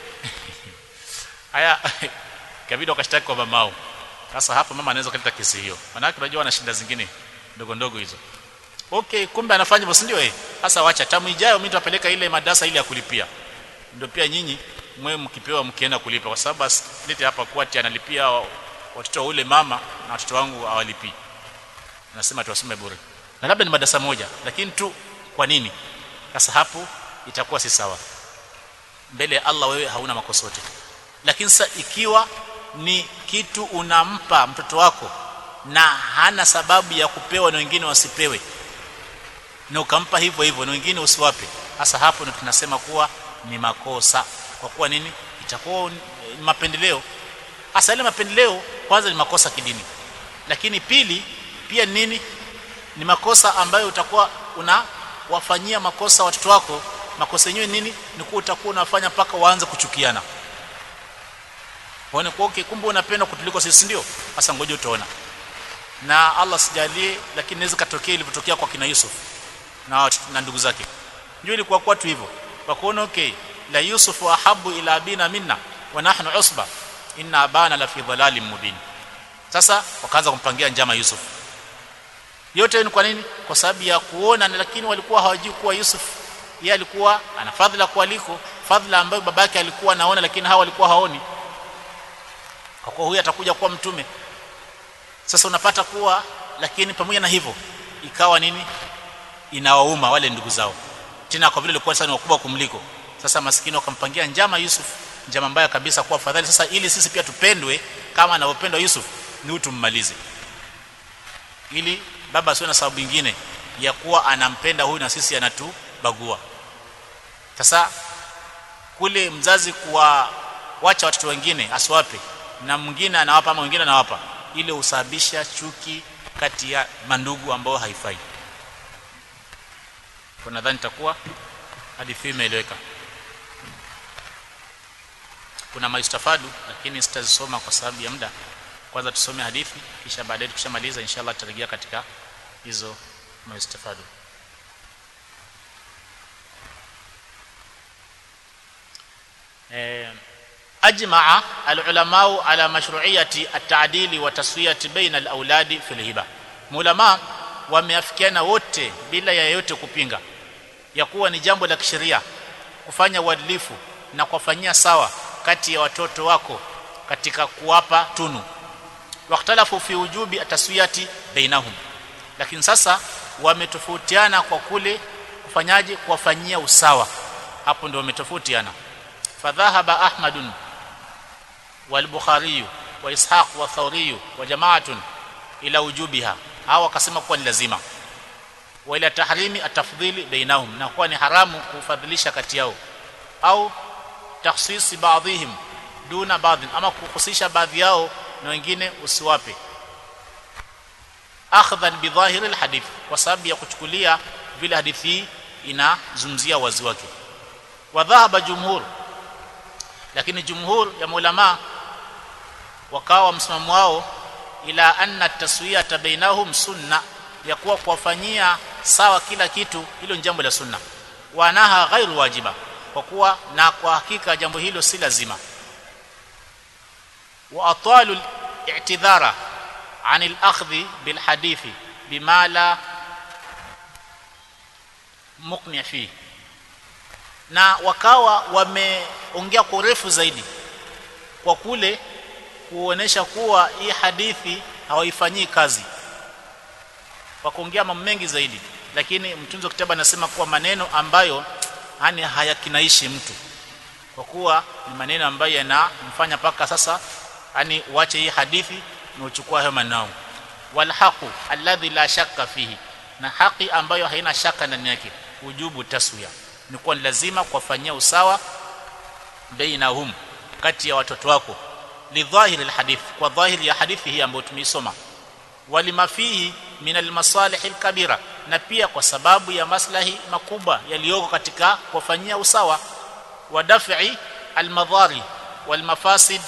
haya kabidi wakashtaki kwa mamao sasa hapa mama anaweza kuleta kesi hiyo maana unajua ana shida zingine ndogo ndogo hizo okay kumbe anafanya hivyo ndio eh sasa wacha tamu ijayo mimi nitapeleka ile madrasa ile ya kulipia ndio pia nyinyi mwe mkipewa mkienda kulipa kwa sababu lete hapa kwati analipia watoto ule mama na watoto wangu hawalipi nasema tuwasome bure na labda ni madarasa moja lakini tu kwa nini sasa hapo itakuwa si sawa mbele ya Allah wewe hauna makosa yote lakini sasa ikiwa ni kitu unampa mtoto wako na hana sababu ya kupewa na wengine wasipewe na ukampa hivyo hivyo na wengine usiwape hasa hapo ndio tunasema kuwa ni makosa kwa kuwa nini itakuwa ni mapendeleo hasa ile mapendeleo kwanza ni makosa kidini lakini pili pia nini ni makosa ambayo utakuwa unawafanyia makosa watoto wako makosa yenyewe nini ni kuwa utakuwa unafanya mpaka waanze kuchukiana waone kwa okay kumbe unapenda kutuliko sisi ndio hasa ngoja utaona na Allah sijalie lakini inaweza katokea ilivyotokea kwa kina Yusuf na na ndugu zake ndio ilikuwa kwa tu hivyo kwa kuona okay la Yusuf ahabu ila abina minna wa nahnu usba inna abana la fi dhalalin mubin sasa wakaanza kumpangia njama Yusuf yote ni kwa nini kwa sababu ya kuona lakini walikuwa hawajui kuwa Yusuf yeye alikuwa ana fadhila kualiko fadhila ambayo babake alikuwa anaona lakini hawa walikuwa haoni kwa kuwa huyu atakuja kuwa mtume sasa unapata kuwa lakini pamoja na hivyo ikawa nini inawauma wale ndugu zao tena kwa vile walikuwa sana wakubwa kumliko sasa maskini wakampangia njama Yusuf njama mbaya kabisa kuwa fadhali sasa ili sisi pia tupendwe kama anavyopendwa Yusuf ni utummalize ili baba asiwe na sababu nyingine ya kuwa anampenda huyu na sisi anatubagua sasa kule mzazi kuwa wacha watoto wengine asiwape na mwingine anawapa ama mwingine anawapa ile husababisha chuki kati ya mandugu ambao haifai kwa nadhani itakuwa hadithi imeeleweka kuna maistafadu lakini sitazisoma kwa sababu ya muda kwanza tusome hadithi kisha baadaye tukishamaliza inshallah tutarejea katika hizo maistafadu eh ajmaa alulamau ala mashru'iyati at-ta'dili wa taswiyati baina al-auladi fil hiba mulama wameafikiana wote bila ya yote kupinga ya kuwa ni jambo la kisheria kufanya uadilifu na kuwafanyia sawa kati ya watoto wako katika kuwapa tunu wakhtalafu fi wujubi ataswiyati bainahum lakini sasa wametofautiana kwa kule kufanyaje kuwafanyia usawa hapo ndio wametofautiana fadhahaba ahmadun wal-bukhari wa ishaq wa thawri wa jama'atun ila wujubiha hawa wakasema kuwa ni lazima wa ila tahrimi atafdhili bainahum na kuwa ni haramu kufadhilisha kati yao au takhsisi baadhihim duna baadhi ama kuhusisha baadhi yao na wengine usiwape akhdhan bidhahiri alhadith kwa sababu ya kuchukulia vile hadithi hii inazungumzia wazi wake wa dhahaba jumhur lakini jumhur ya maulama wakawa msimamo wao ila anna taswiyata bainahum sunna ya kuwa kuwafanyia sawa kila kitu hilo ni jambo la sunna wanaha ghairu wajiba kwa kuwa na kwa hakika jambo hilo si lazima wa atalu i'tidhara عن الاخذ بالحديث بما لا مقنع فيه na wakawa wameongea kwa urefu zaidi kwa kule kuonesha kuwa hii hadithi hawaifanyii kazi wakaongea mambo mengi zaidi lakini mtunzi wa kitabu anasema kuwa maneno ambayo yani hayakinaishi mtu kwa kuwa ni maneno ambayo yanamfanya paka sasa yani uache hii hadithi na uchukua hayo maneno walhaqu alladhi la shakka fihi na haki ambayo haina shaka ndani yake ujubu taswiya ni kuwa ni lazima kuwafanyia usawa bainahum kati ya watoto wako lidhahiri alhadith kwa dhahiri ya hadithi hii ambayo tumeisoma walima fihi min almasalih alkabira na pia kwa sababu ya maslahi makubwa yaliyoko katika kuwafanyia usawa wa daf'i almadhari walmafasid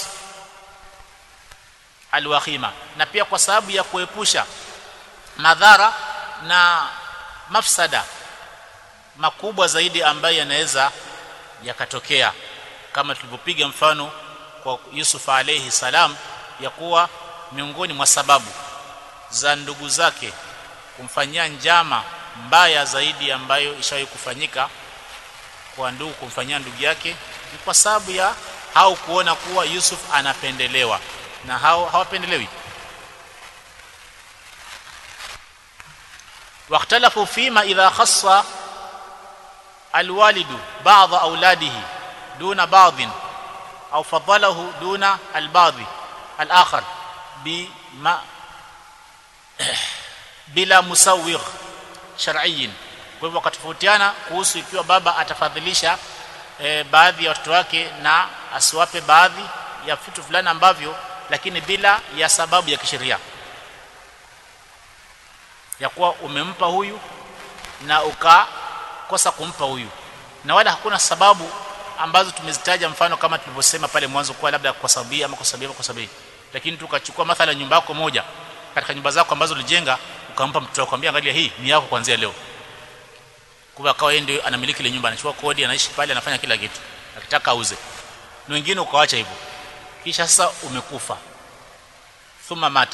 alwakhima na pia kwa sababu ya kuepusha madhara na mafsada makubwa zaidi ambayo yanaweza yakatokea kama tulivyopiga mfano kwa Yusuf alayhi salam ya kuwa miongoni mwa sababu za ndugu zake kumfanyia njama mbaya zaidi ambayo ishawahi kufanyika kwa ndugu kumfanyia ndugu yake ni kwa sababu ya hao kuona kuwa Yusuf anapendelewa na hao hawapendelewi واختلفوا فيما اذا خص الوالد بعض اولاده دون بعض او فضله دون البعض الاخر بما bila musawigh shar'iyyin kwa hivyo wakatofautiana kuhusu ikiwa baba atafadhilisha e, baadhi ya watoto wake na asiwape baadhi ya vitu fulani ambavyo lakini bila ya sababu ya kisheria ya kuwa umempa huyu na ukakosa kumpa huyu na wala hakuna sababu ambazo tumezitaja mfano kama tulivyosema pale mwanzo kwa labda kwa sababu ama kwa sababu kwa sababu lakini tukachukua mathala nyumba yako moja katika nyumba zako ambazo ulijenga ukampa mtoto wako angalia hii ni yako kuanzia leo kwa akawa yeye ndio anamiliki ile nyumba anachukua kodi anaishi pale anafanya kila kitu akitaka auze na wengine ukawaacha hivyo kisha sasa umekufa thumma mata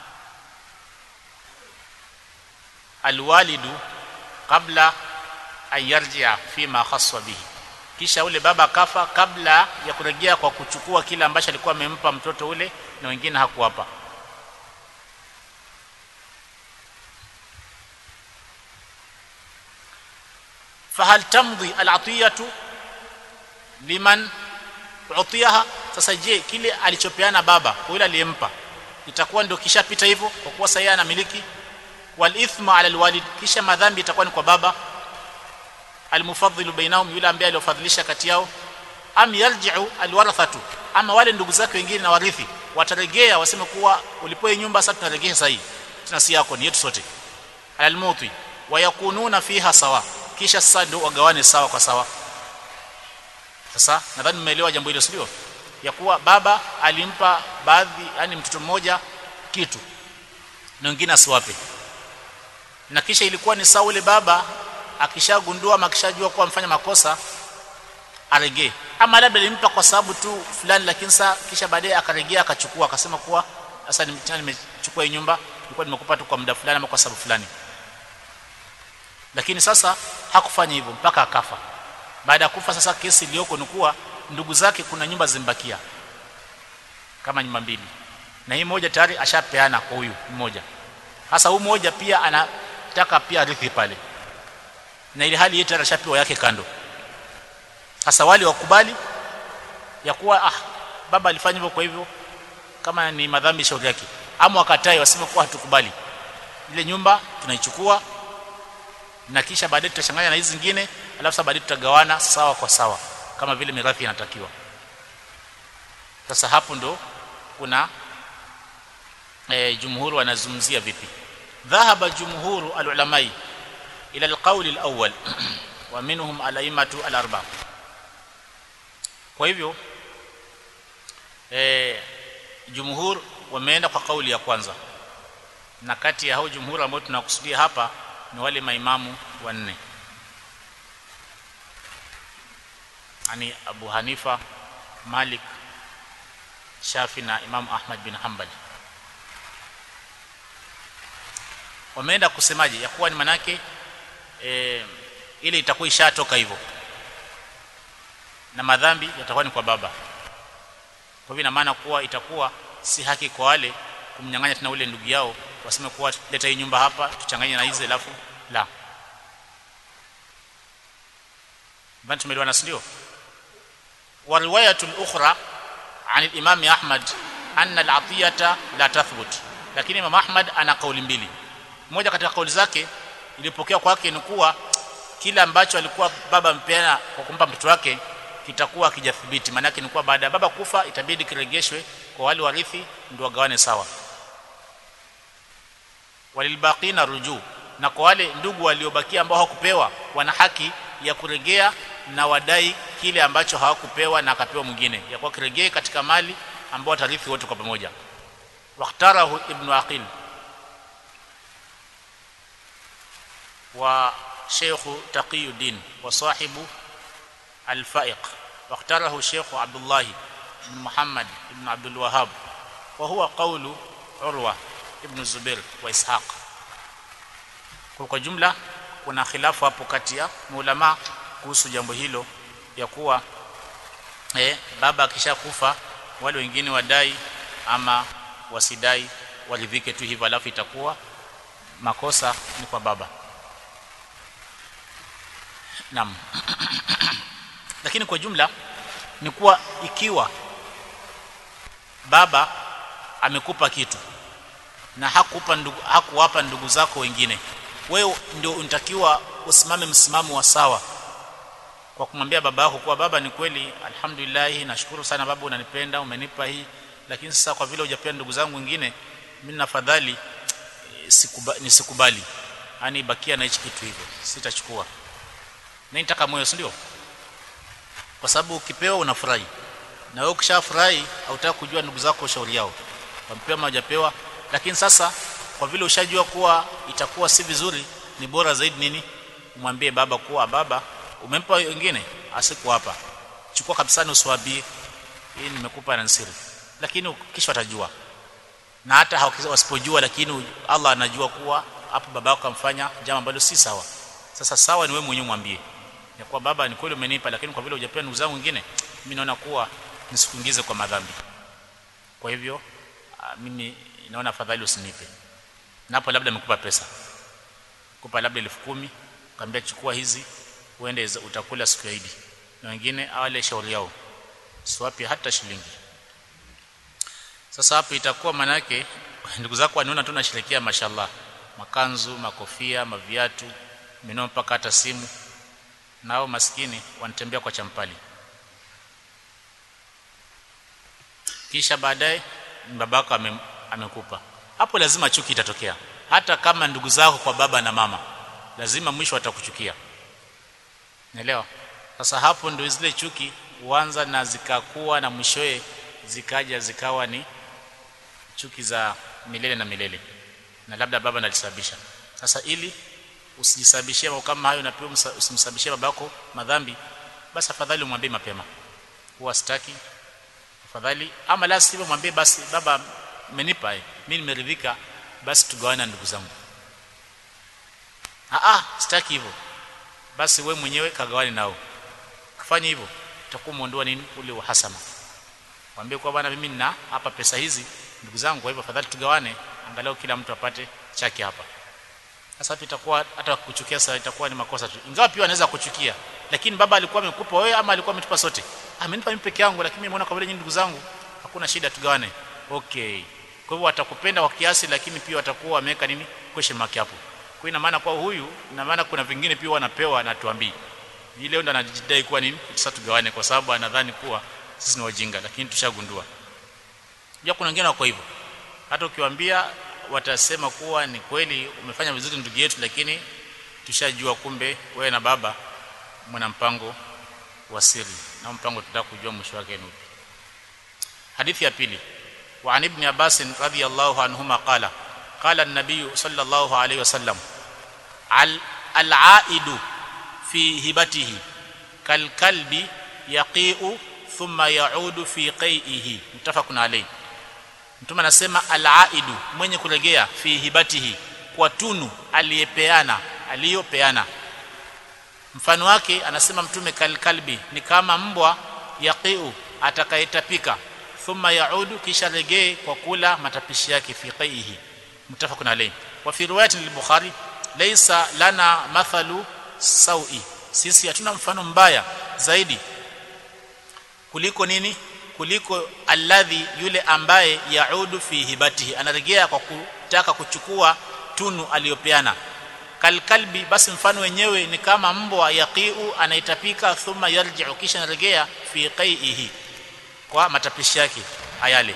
alwalidu kabla an yarjia fima khaswa bihi kisha ule baba akafa kabla ya kurejea kwa kuchukua kile ambacho alikuwa amempa mtoto ule na wengine hakuwapa fahal tamdhi al'atiyatu liman utiyaha sasa je kile alichopeana baba kwa yule aliyempa itakuwa ndio kishapita hivyo kwa kuwa sasa anamiliki wal ithma ala alwalid kisha madhambi itakuwa ni kwa baba almufaddilu bainahum yule ambaye aliofadhilisha kati yao am yarji'u alwarathatu ama wale ndugu zake wengine na warithi wataregea waseme kuwa ulipoe nyumba sasa tunaregea sahihi tuna si yako ni yetu sote alalmuti wayakununa fiha sawa kisha sasa ndio wagawane sawa kwa sawa sasa nadhani mmeelewa jambo hilo sio ya kuwa baba alimpa baadhi yani mtoto mmoja kitu na wengine asiwape na kisha ilikuwa ni sawa ule baba akishagundua ama akishajua kuwa amfanya makosa aregee ama labda alimpa kwa sababu tu fulani lakini saa kisha baadaye akaregea akachukua akasema kuwa sasa nimechukua hii nyumba nilikuwa nimekupa tu kwa muda fulani ama kwa sababu fulani lakini sasa hakufanya hivyo mpaka akafa baada ya kufa sasa kesi iliyoko ni kuwa ndugu zake kuna nyumba zimbakia kama nyumba mbili na hii moja tayari ashapeana kwa huyu mmoja sasa huyu mmoja pia anataka pia rithi pale na ile hali yetu ashapewa yake kando sasa wale wakubali ya kuwa ah baba alifanya hivyo kwa hivyo kama ni madhambi shauri yake ama wakatai waseme kuwa hatukubali ile nyumba tunaichukua na kisha baadaye tutachanganya na hizi zingine alafu sasa baadaye tutagawana sawa kwa sawa kama vile mirathi inatakiwa sasa hapo ndo kuna e, jumhuru wanazungumzia vipi dhahaba jumhuru alulamai ila alqauli alawwal wa minhum alaimatu alarba kwa hivyo e, jumhur wameenda kwa kauli ya kwanza na kati ya hao jumhur ambao tunakusudia hapa ni wale maimamu wanne yani Abu Hanifa Malik Shafi na Imam Ahmad bin Hanbal wameenda kusemaje ya kuwa ni manake e, ile itakuwa ishatoka hivyo na madhambi yatakuwa ni kwa baba kwa hivyo ina maana kuwa itakuwa si haki kwa wale kumnyang'anya tena ule ndugu yao waseme kuwa leta hii nyumba hapa tuchanganye na hizi alafu la bado tumeelewana ndio wa riwayatul ukhra عن الامام احمد ان العطيه لا تثبت lakini imam ahmad ana kauli mbili moja katika kauli zake ilipokea kwake ni kuwa kila ambacho alikuwa baba mpeana kwa kumpa mtoto wake kitakuwa kijathibiti maana yake ni kuwa baada ya baba kufa itabidi kiregeshwe kwa wale warithi ndio wagawane sawa walilbaqina ruju na kwa wale ndugu waliobakia ambao hawakupewa wana haki ya kuregea na wadai kile ambacho hawakupewa na akapewa mwingine ya kwa kiregee katika mali ambao watarithi wote kwa pamoja waqtarahu ibn aqil wa sheikh taqiyuddin wa sahibu al-faiq waqtarahu sheikh abdullah ibn muhammad ibn abdul wahhab wa huwa qawlu urwa ibn zubair wa ishaq kwa jumla kuna khilafu hapo kati ya maulama kuhusu jambo hilo ya kuwa eh, baba akishakufa wale wengine wadai ama wasidai walivike tu hivyo alafu itakuwa makosa ni kwa baba naam lakini kwa jumla ni kuwa ikiwa baba amekupa kitu na hakupa ndugu, hakuwapa ndugu zako wengine wewe ndio unatakiwa usimame msimamo wa sawa kwa kumwambia baba yako kuwa baba ni kweli alhamdulillah nashukuru sana baba unanipenda umenipa hii lakini sasa kwa vile hujapea ndugu zangu wengine mimi nafadhali e, sikuba, nisikubali yani bakia na hichi kitu hivyo sitachukua na nitaka moyo ndio kwa sababu ukipewa unafurahi na wewe ukishafurahi hautaki kujua ndugu zako ushauri yao wampewa hawajapewa lakini sasa kwa vile ushajua kuwa itakuwa si vizuri ni bora zaidi nini umwambie baba kuwa baba umempa wengine asiku hapa chukua kabisa ni uswabie hii nimekupa na siri lakini kisha watajua na hata wasipojua lakini Allah anajua kuwa hapo baba yako kamfanya jambo ambalo si sawa sasa sawa ni wewe mwenyewe mwambie ya kuwa baba ni kweli umenipa lakini kwa vile hujapewa ndugu zangu wengine mimi naona kuwa nisikuingize kwa madhambi kwa hivyo mimi naona afadhali usinipe napo labda amekupa pesa kupa labda elfu kumi kaambia chukua hizi uende utakula siku ya Idi na wengine awale shauri yao siwapi hata shilingi sasa hapo itakuwa manake ndugu zako wanaona tu nasherekea mashallah makanzu makofia maviatu minao mpaka hata simu nao maskini wanatembea kwa champali kisha baadaye babako ame, amekupa hapo lazima chuki itatokea hata kama ndugu zako kwa baba na mama lazima mwisho watakuchukia Naelewa? Sasa hapo ndio zile chuki huanza na zikakuwa na mwishoe zikaja zikawa ni chuki za milele na milele. Na labda baba nalisababisha. Sasa ili usijisababishie mambo kama hayo na pia usimsababishie babako madhambi, basi afadhali umwambie mapema huwa sitaki afadhali ama la sivyo mwambie basi baba umenipa eh mimi nimeridhika basi tugawane ndugu zangu ah ah sitaki hivyo basi we mwenyewe kagawane nao kufanya hivyo utakuwa muondoa nini ule uhasama mwambie kwa bwana mimi nina hapa pesa hizi ndugu zangu kwa hivyo afadhali tugawane angalau kila mtu apate chake hapa sasa hapo itakuwa hata kuchukia sasa itakuwa ni makosa tu ingawa pia anaweza kuchukia lakini baba alikuwa amekupa wewe ama alikuwa ametupa sote amenipa mimi peke yangu lakini nimeona kwa vile nyinyi ndugu zangu hakuna shida tugawane okay kwa hivyo watakupenda kwa kiasi lakini pia watakuwa wameweka nini question mark hapo kwa ina maana kwa huyu ina maana kuna vingine pia wanapewa na tuambii ni leo ndo anajidai kuwa nini sasa tugawane kwa sababu anadhani kuwa sisi ni wajinga lakini tushagundua pia kuna wengine wako hivyo hata ukiwaambia watasema kuwa ni kweli umefanya vizuri ndugu yetu lakini tushajua kumbe wewe na baba mna mpango wa siri na mpango tunataka kujua mwisho wake ni upi hadithi ya pili wa an ibn abbas radhiyallahu anhuma qala qala an-nabiy sallallahu alayhi wasallam al al-aidu fi hibatihi kal kalbi yaqi'u thumma ya'udu fi qai'ihi mutafaqun alayhi mtume anasema al-aidu mwenye kuregea fi hibatihi kwa tunu aliyepeana aliyopeana mfano wake anasema mtume kalkalbi ni kama mbwa yaqiu atakayetapika thumma yaudu kisha regee kwa kula matapishi yake fi qaihi mutafaqun alayhi wa fi riwayatin al-bukhari laysa lana mathalu sawi sisi hatuna mfano mbaya zaidi kuliko nini kuliko alladhi yule ambaye yaudu fi hibatihi anarejea kwa kutaka kuchukua tunu aliyopeana kalkalbi basi mfano wenyewe ni kama mbwa yaqiu anaitapika thumma yarji'u kisha anarejea fi qaihi kwa matapishi yake ayale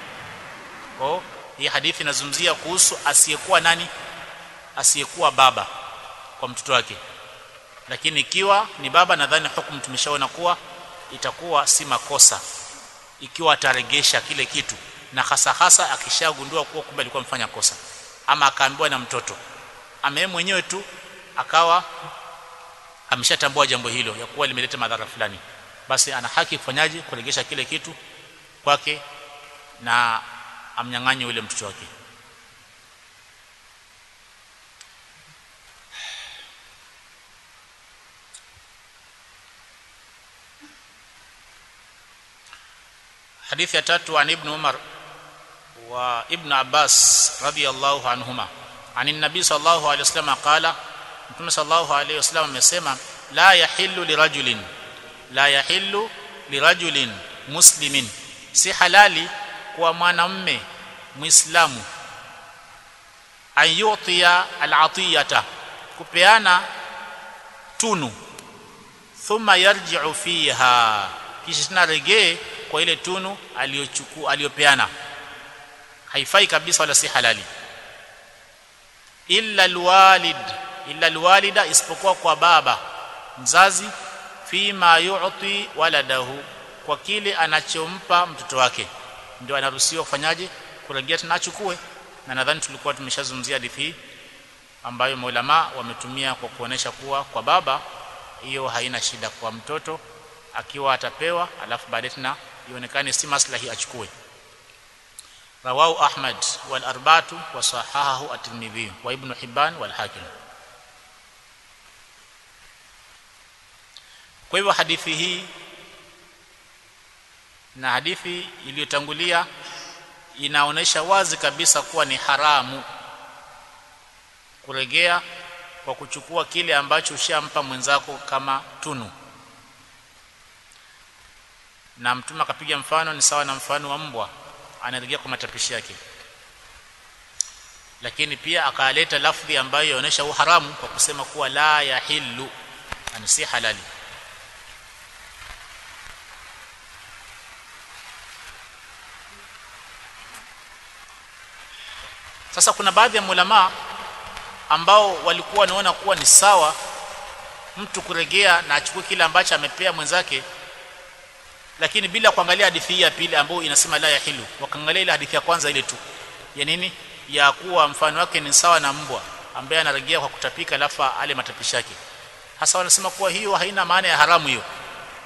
kwa hii hadithi inazungumzia kuhusu asiyekuwa nani asiyekuwa baba kwa mtoto wake lakini ikiwa ni baba nadhani hukumu tumeshaona kuwa itakuwa si makosa ikiwa ataregesha kile kitu na hasa hasa akishagundua kuwa kumbe alikuwa mfanya kosa ama akaambiwa na mtoto ame mwenyewe tu akawa ameshatambua jambo hilo ya kuwa limeleta madhara fulani basi ana haki kufanyaje kuregesha kile kitu kwake na amnyang'anye yule mtoto wake hadithi ya tatu an ibn umar wa ibn abbas radiyallahu anhuma عن النبي صلى الله عليه وسلم قال متى صلى الله عليه وسلم amesema la yahillu lirajulin la yahillu lirajulin muslimin si halali kwa mwanamume muislamu ayutiya al'atiyata kupeana tunu thumma yarji'u fiha kisha tunarejee kwa ile tunu aliyochukua aliyopeana haifai kabisa wala si halali illa alwalid illa alwalida isipokuwa kwa baba mzazi fima yu'ti waladahu kwa kile anachompa mtoto wake ndio anaruhusiwa kufanyaje kurejea tena achukue na nadhani tulikuwa tumeshazungumzia hadithi hii ambayo maulama wametumia kwa kuonesha kuwa kwa baba hiyo haina shida kwa mtoto akiwa atapewa alafu baadaye tena ionekane si maslahi achukue رواه أحمد والأربعة وصححه الترمذي وابن حبان والحاكم kwa hivyo hadithi hii na hadithi iliyotangulia inaonesha wazi kabisa kuwa ni haramu kuregea kwa kuchukua kile ambacho ushampa mwenzako kama tunu na mtume akapiga mfano ni sawa na mfano wa mbwa anarejea kwa matapishi yake lakini pia akaleta lafdhi ambayo inaonyesha uharamu kwa kusema kuwa la yahillu ani si halali sasa kuna baadhi ya mulama ambao walikuwa wanaona kuwa ni sawa mtu kuregea na achukue kile ambacho amepea mwenzake lakini bila kuangalia hadithi hii ya pili ambayo inasema la yahilu wakaangalia ile hadithi ya kwanza ile tu ya nini ya kuwa mfano wake ni sawa na mbwa ambaye anarejea kwa kutapika alafu ale matapishi yake hasa wanasema kuwa hiyo haina maana ya haramu hiyo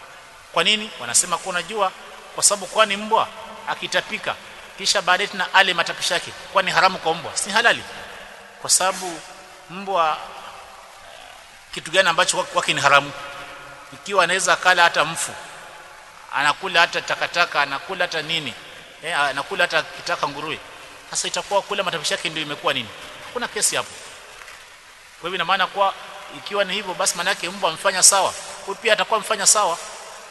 kwa nini wanasema kwa unajua kwa sababu kwani mbwa akitapika kisha baadaye tena ale matapisha yake kwani haramu kwa mbwa si halali kwa sababu mbwa kitu gani ambacho kwake ni haramu ikiwa anaweza kala hata mfu anakula hata takataka anakula hata nini eh, anakula hata kitaka nguruwe sasa itakuwa kula matapishi yake ndio imekuwa nini hakuna kesi hapo kwa hivyo ina maana kwa ikiwa ni hivyo basi maana yake mbwa amfanya sawa huyu pia atakuwa mfanya sawa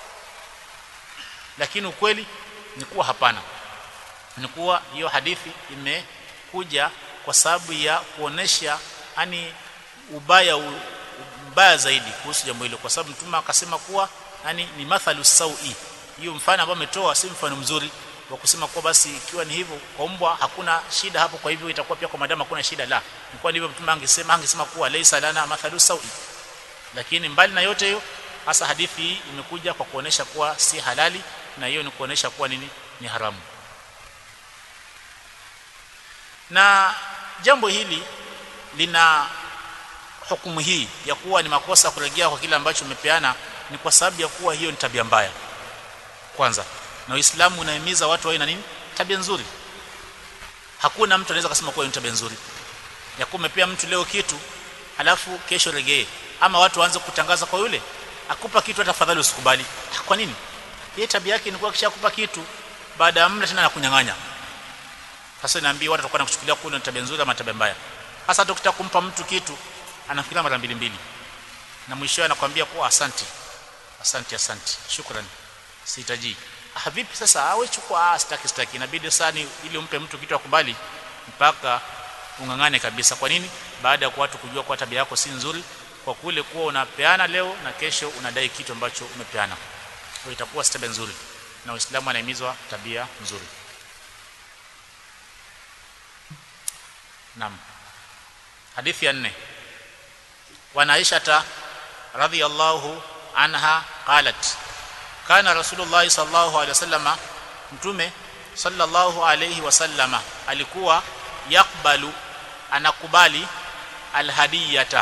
lakini ukweli ni kuwa hapana ni kuwa hiyo hadithi imekuja kwa sababu ya kuonesha yani ubaya u, ubaya zaidi kuhusu jambo hilo kwa sababu mtume akasema kuwa yani ni mathalu sawi hiyo mfano ambao ametoa si mfano mzuri wa kusema kuwa basi ikiwa ni hivyo kwa mbwa hakuna shida hapo kwa hivyo itakuwa pia kwa madamu hakuna shida la ni kwa ndivyo mtume angesema angesema kuwa laysa lana mathalu sawi lakini mbali na yote hiyo hasa hadithi hii imekuja kwa kuonesha kuwa si halali na hiyo ni kuonesha kuwa nini ni haramu na jambo hili lina hukumu hii ya kuwa ni makosa kurejea kwa kile ambacho umepeana ni kwa sababu ya kuwa hiyo ni tabia mbaya kwanza na Uislamu unahimiza watu wawe na nini tabia nzuri hakuna mtu anaweza kusema kuwa ni tabia nzuri ya kuwa umepea mtu leo kitu alafu kesho regee ama watu waanze kutangaza kwa yule akupa kitu hata fadhali usikubali kwa nini yeye tabia yake ni kuwa kishakupa kitu baada ya muda tena anakunyang'anya sasa naambia watu watakuwa nakuchukulia kuna tabia nzuri ama tabia mbaya hasa hata ukitaka kumpa mtu kitu anafikiria mara mbili mbili na mwisho anakuambia kwa asante asante asante shukrani sihitaji ah vipi sasa awe chukua ah sitaki sitaki inabidi sana ili umpe mtu kitu akubali mpaka ungangane kabisa kwa nini baada ya watu kujua kwa tabia yako si nzuri kwa kule kuwa unapeana leo na kesho unadai kitu ambacho umepeana kwa itakuwa si tabia nzuri na Uislamu anahimizwa tabia nzuri Naam. Hadithi ya nne. Wa Aisha radhiyallahu anha qalat kana Rasulullah sallallahu alaihi wasallama mtume sallallahu alaihi wasallama alikuwa yakbalu anakubali alhadiyata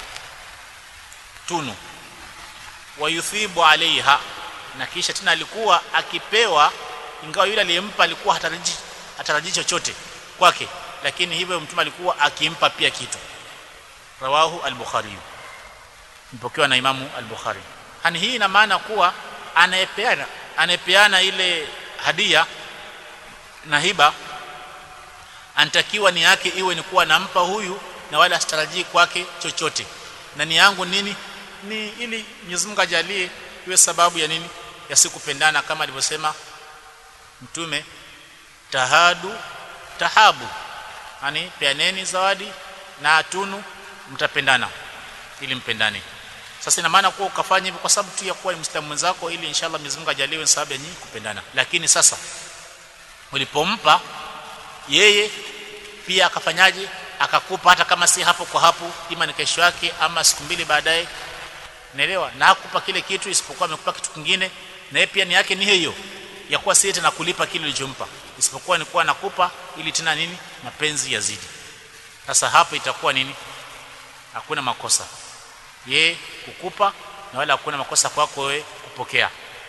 tunu wayuthibu alaiha na kisha tena alikuwa akipewa ingawa yule aliyempa alikuwa hataraji hataraji chochote kwake lakini hivyo mtume alikuwa akimpa pia kitu rawahu al-bukhari mpokewa na imamu al-bukhari hani hii ina maana kuwa anayepeana anayepeana ile hadia na hiba anatakiwa ni yake iwe ni kuwa nampa huyu na wala asitarajii kwake chochote na ni yangu nini ni ili Mwenyezi Mungu ajalie iwe sababu ya nini ya sikupendana kama alivyosema mtume tahadu tahabu yani peaneni zawadi na tunu mtapendana ili mpendane sasa ina maana kuwa ukafanya hivyo kwa sababu tu ya kuwa ni mwislamu mwenzako ili inshallah Mwenyezi Mungu ajaliwe sababu ya nyinyi kupendana lakini sasa ulipompa yeye pia akafanyaje akakupa hata kama si hapo kwa hapo ima ni kesho yake ama siku mbili baadaye naelewa na akupa kile kitu isipokuwa amekupa kitu kingine na yeye pia ni yake ni hiyo ya kuwa si tena kulipa kile ulichompa isipokuwa ni kuwa nakupa ili tena nini mapenzi yazidi sasa hapo itakuwa nini hakuna makosa ye kukupa na wala hakuna makosa kwako wewe kupokea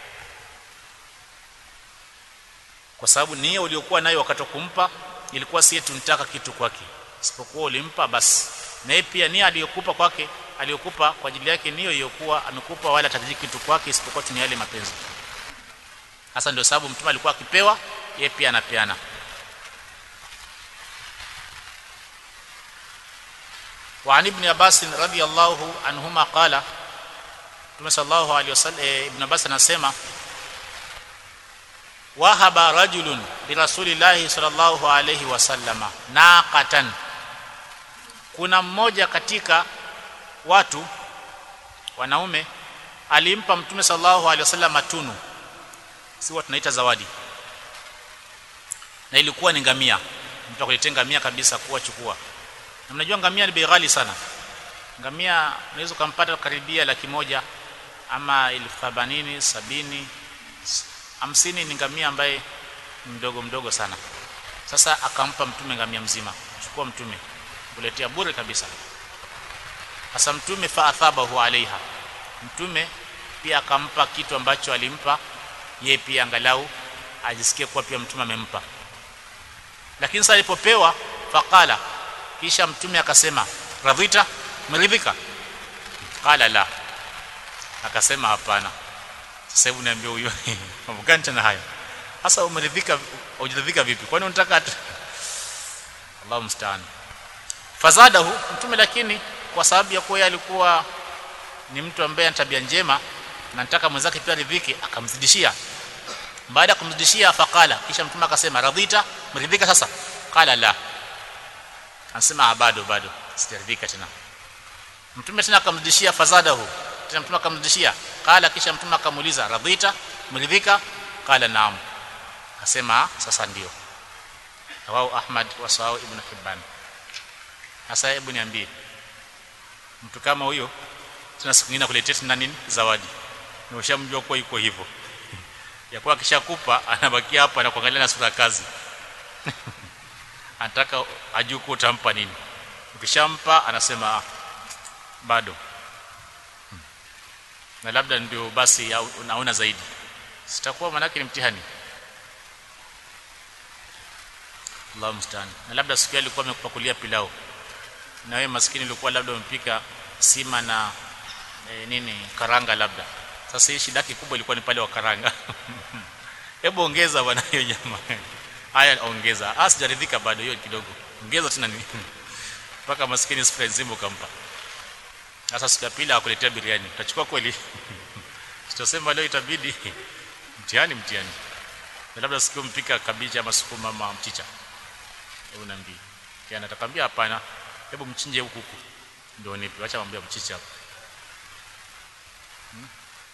kwa sababu nia uliokuwa nayo wakati wa kumpa ilikuwa si tunataka kitu kwake isipokuwa ulimpa basi na yeye pia nia aliyokupa kwake aliyokupa kwa ajili yake niyo iliyokuwa amekupa wala atajiki kitu kwake isipokuwa tu ni yale mapenzi hasa ndio sababu mtume alikuwa akipewa yeye pia anapeana وعن ابن عباس رضي الله عنهما قال Mtume sallallahu alaihi wasallam e, Ibn Abbas anasema wahaba rajulun li rasulillahi sallallahu alaihi wasallama naqatan kuna mmoja katika watu wanaume alimpa mtume sallallahu alaihi wasallam tunu si watu tunaita zawadi na ilikuwa ni ngamia mtu akuletea ngamia kabisa kuwa chukua na mnajua ngamia ni bei ghali sana ngamia unaweza kumpata karibia laki moja ama elfu themanini sabini hamsini ni ngamia ambaye mdogo mdogo sana sasa akampa mtume ngamia mzima chukua mtume kuletea bure kabisa sasa mtume fa athabahu alaiha mtume pia akampa kitu ambacho alimpa yeye pia angalau ajisikie kuwa pia mtume amempa lakini sasa alipopewa faqala kisha mtume akasema radhita umeridhika qala la akasema hapana sasa hebu niambie huyo mambo gani tena hayo sasa umeridhika hujaridhika vipi kwani unataka Allahu mstaan fazadahu mtume lakini kwa sababu ya kuwa alikuwa ni mtu ambaye ana tabia njema na nataka mwenzake pia ridhike akamzidishia baada ya kumzidishia faqala kisha mtume akasema radhita mridhika sasa qala la anasema bado bado sijaridhika tena mtume tena akamzidishia fazadahu tena mtume akamzidishia qala kisha mtume akamuuliza radhita mridhika qala naam akasema sasa ndio rawahu ahmad wa sawahu ibn hibban sasa hebu niambie mtu kama huyo tuna siku nyingine kuletea tena nini zawadi na ushamjua kuwa yuko hivyo ya kuwa akishakupa anabakia hapa na kuangalia na sura kazi anataka ajue kuwa utampa nini ukishampa anasema ah, bado hmm. na labda ndio basi unaona zaidi sitakuwa manake ni mtihani Allah mstaan na labda siku alikuwa amekupakulia pilau na wewe maskini ulikuwa labda umepika sima na e, nini karanga labda sasa hii shida kubwa ilikuwa ni pale wa karanga hebu ongeza bwana hiyo nyama haya ongeza ah sijaridhika bado hiyo kidogo ongeza tena nini mpaka maskini sifa nzima ukampa sasa siku ya pili akuletea biriani utachukua kweli tutasema leo itabidi mtihani mtihani na labda siku mpika kabichi ama sukuma ama mchicha hebu niambie yana atakwambia hapana hebu mchinje huku huku ndio nipe acha mwambie mchicha hapo hmm?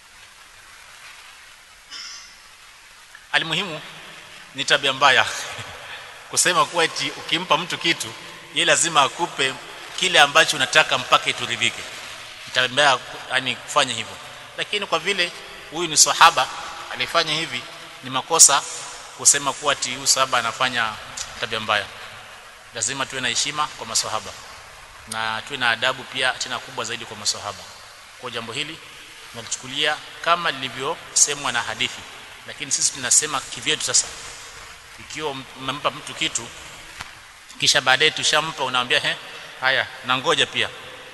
alimuhimu ni tabia mbaya kusema kuwa eti ukimpa mtu kitu yeye lazima akupe kile ambacho unataka mpaka ituridhike tabia yani kufanya hivyo lakini kwa vile huyu ni sahaba alifanya hivi ni makosa kusema kuwa ati huyu sahaba anafanya tabia mbaya lazima tuwe na heshima kwa maswahaba na tuwe na adabu pia tena kubwa zaidi kwa maswahaba kwa jambo hili tunalichukulia kama lilivyosemwa na hadithi lakini sisi tunasema kivyetu sasa ikiwa umempa mtu kitu kisha baadaye tushampa unaambia he haya na ngoja pia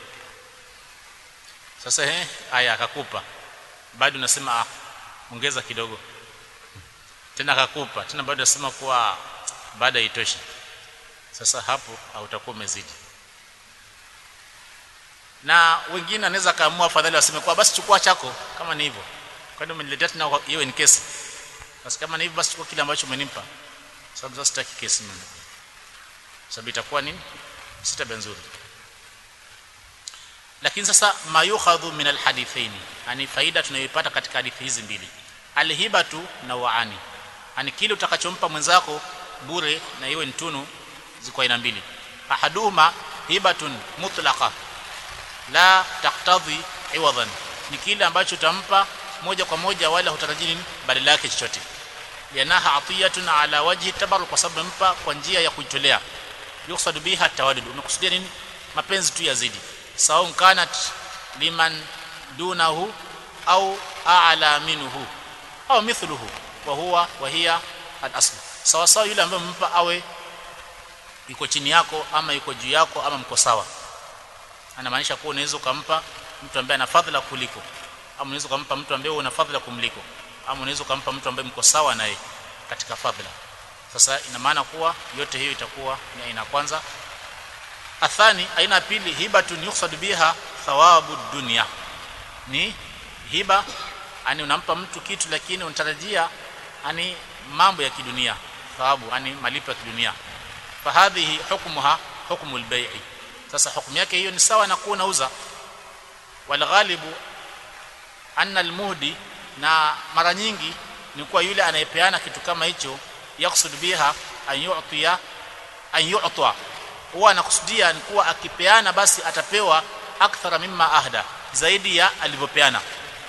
sasa he haya akakupa bado unasema ah, ongeza kidogo tena akakupa tena bado unasema kuwa baada itoshi sasa hapo hautakuwa umezidi na wengine anaweza kaamua afadhali waseme kwa basi chukua chako kama ni hivyo kwani umeniletea tena hiyo in case basi kama ni hivyo basi chukua kile ambacho umenipa sababu sasa sitaki kesi mimi sababu itakuwa nini si tabia nzuri lakini sasa mayukhadhu min alhadithaini yani faida tunayoipata katika hadithi hizi mbili alhibatu na waani yani kile utakachompa mwenzako bure na iwe ntunu ziko aina mbili ahaduhuma hibatun mutlaqa la taktadhi iwadan ni kile ambacho utampa moja kwa moja wala hutarajii nini badala yake chochote yanaha atiyatun ala wajhi tabarruk kwa sababu mpa kwa njia ya kujitolea yuksadu biha tawadud umekusudia nini mapenzi tu yazidi sawa kanat liman dunahu au a'la minhu au mithluhu wa huwa wa hiya al-asl sawa sawa yule ambaye mpa awe yuko chini yako ama yuko juu yako ama mko sawa anamaanisha kuwa unaweza kumpa mtu ambaye ana fadhila kuliko ama unaweza kumpa mtu ambaye una fadhila kumliko ama unaweza kumpa mtu ambaye mko sawa naye katika fadhila sasa ina maana kuwa yote hiyo itakuwa ni aina kwanza athani aina ya pili hibatun yuqsad biha thawabu dunya ni hiba ani unampa mtu kitu lakini unatarajia ani mambo ya kidunia thawabu ani malipo ya kidunia fahadhihi hukmuha hukmu albay'i sasa hukumu yake hiyo ni sawa na kuwa unauza walghalibu anna almuhdi na mara nyingi ni kuwa yule anayepeana kitu kama hicho yaksud biha an yu'tiya an yu'ta huwa anakusudia ni kuwa akipeana basi atapewa akthara mimma ahda zaidi ya alivyopeana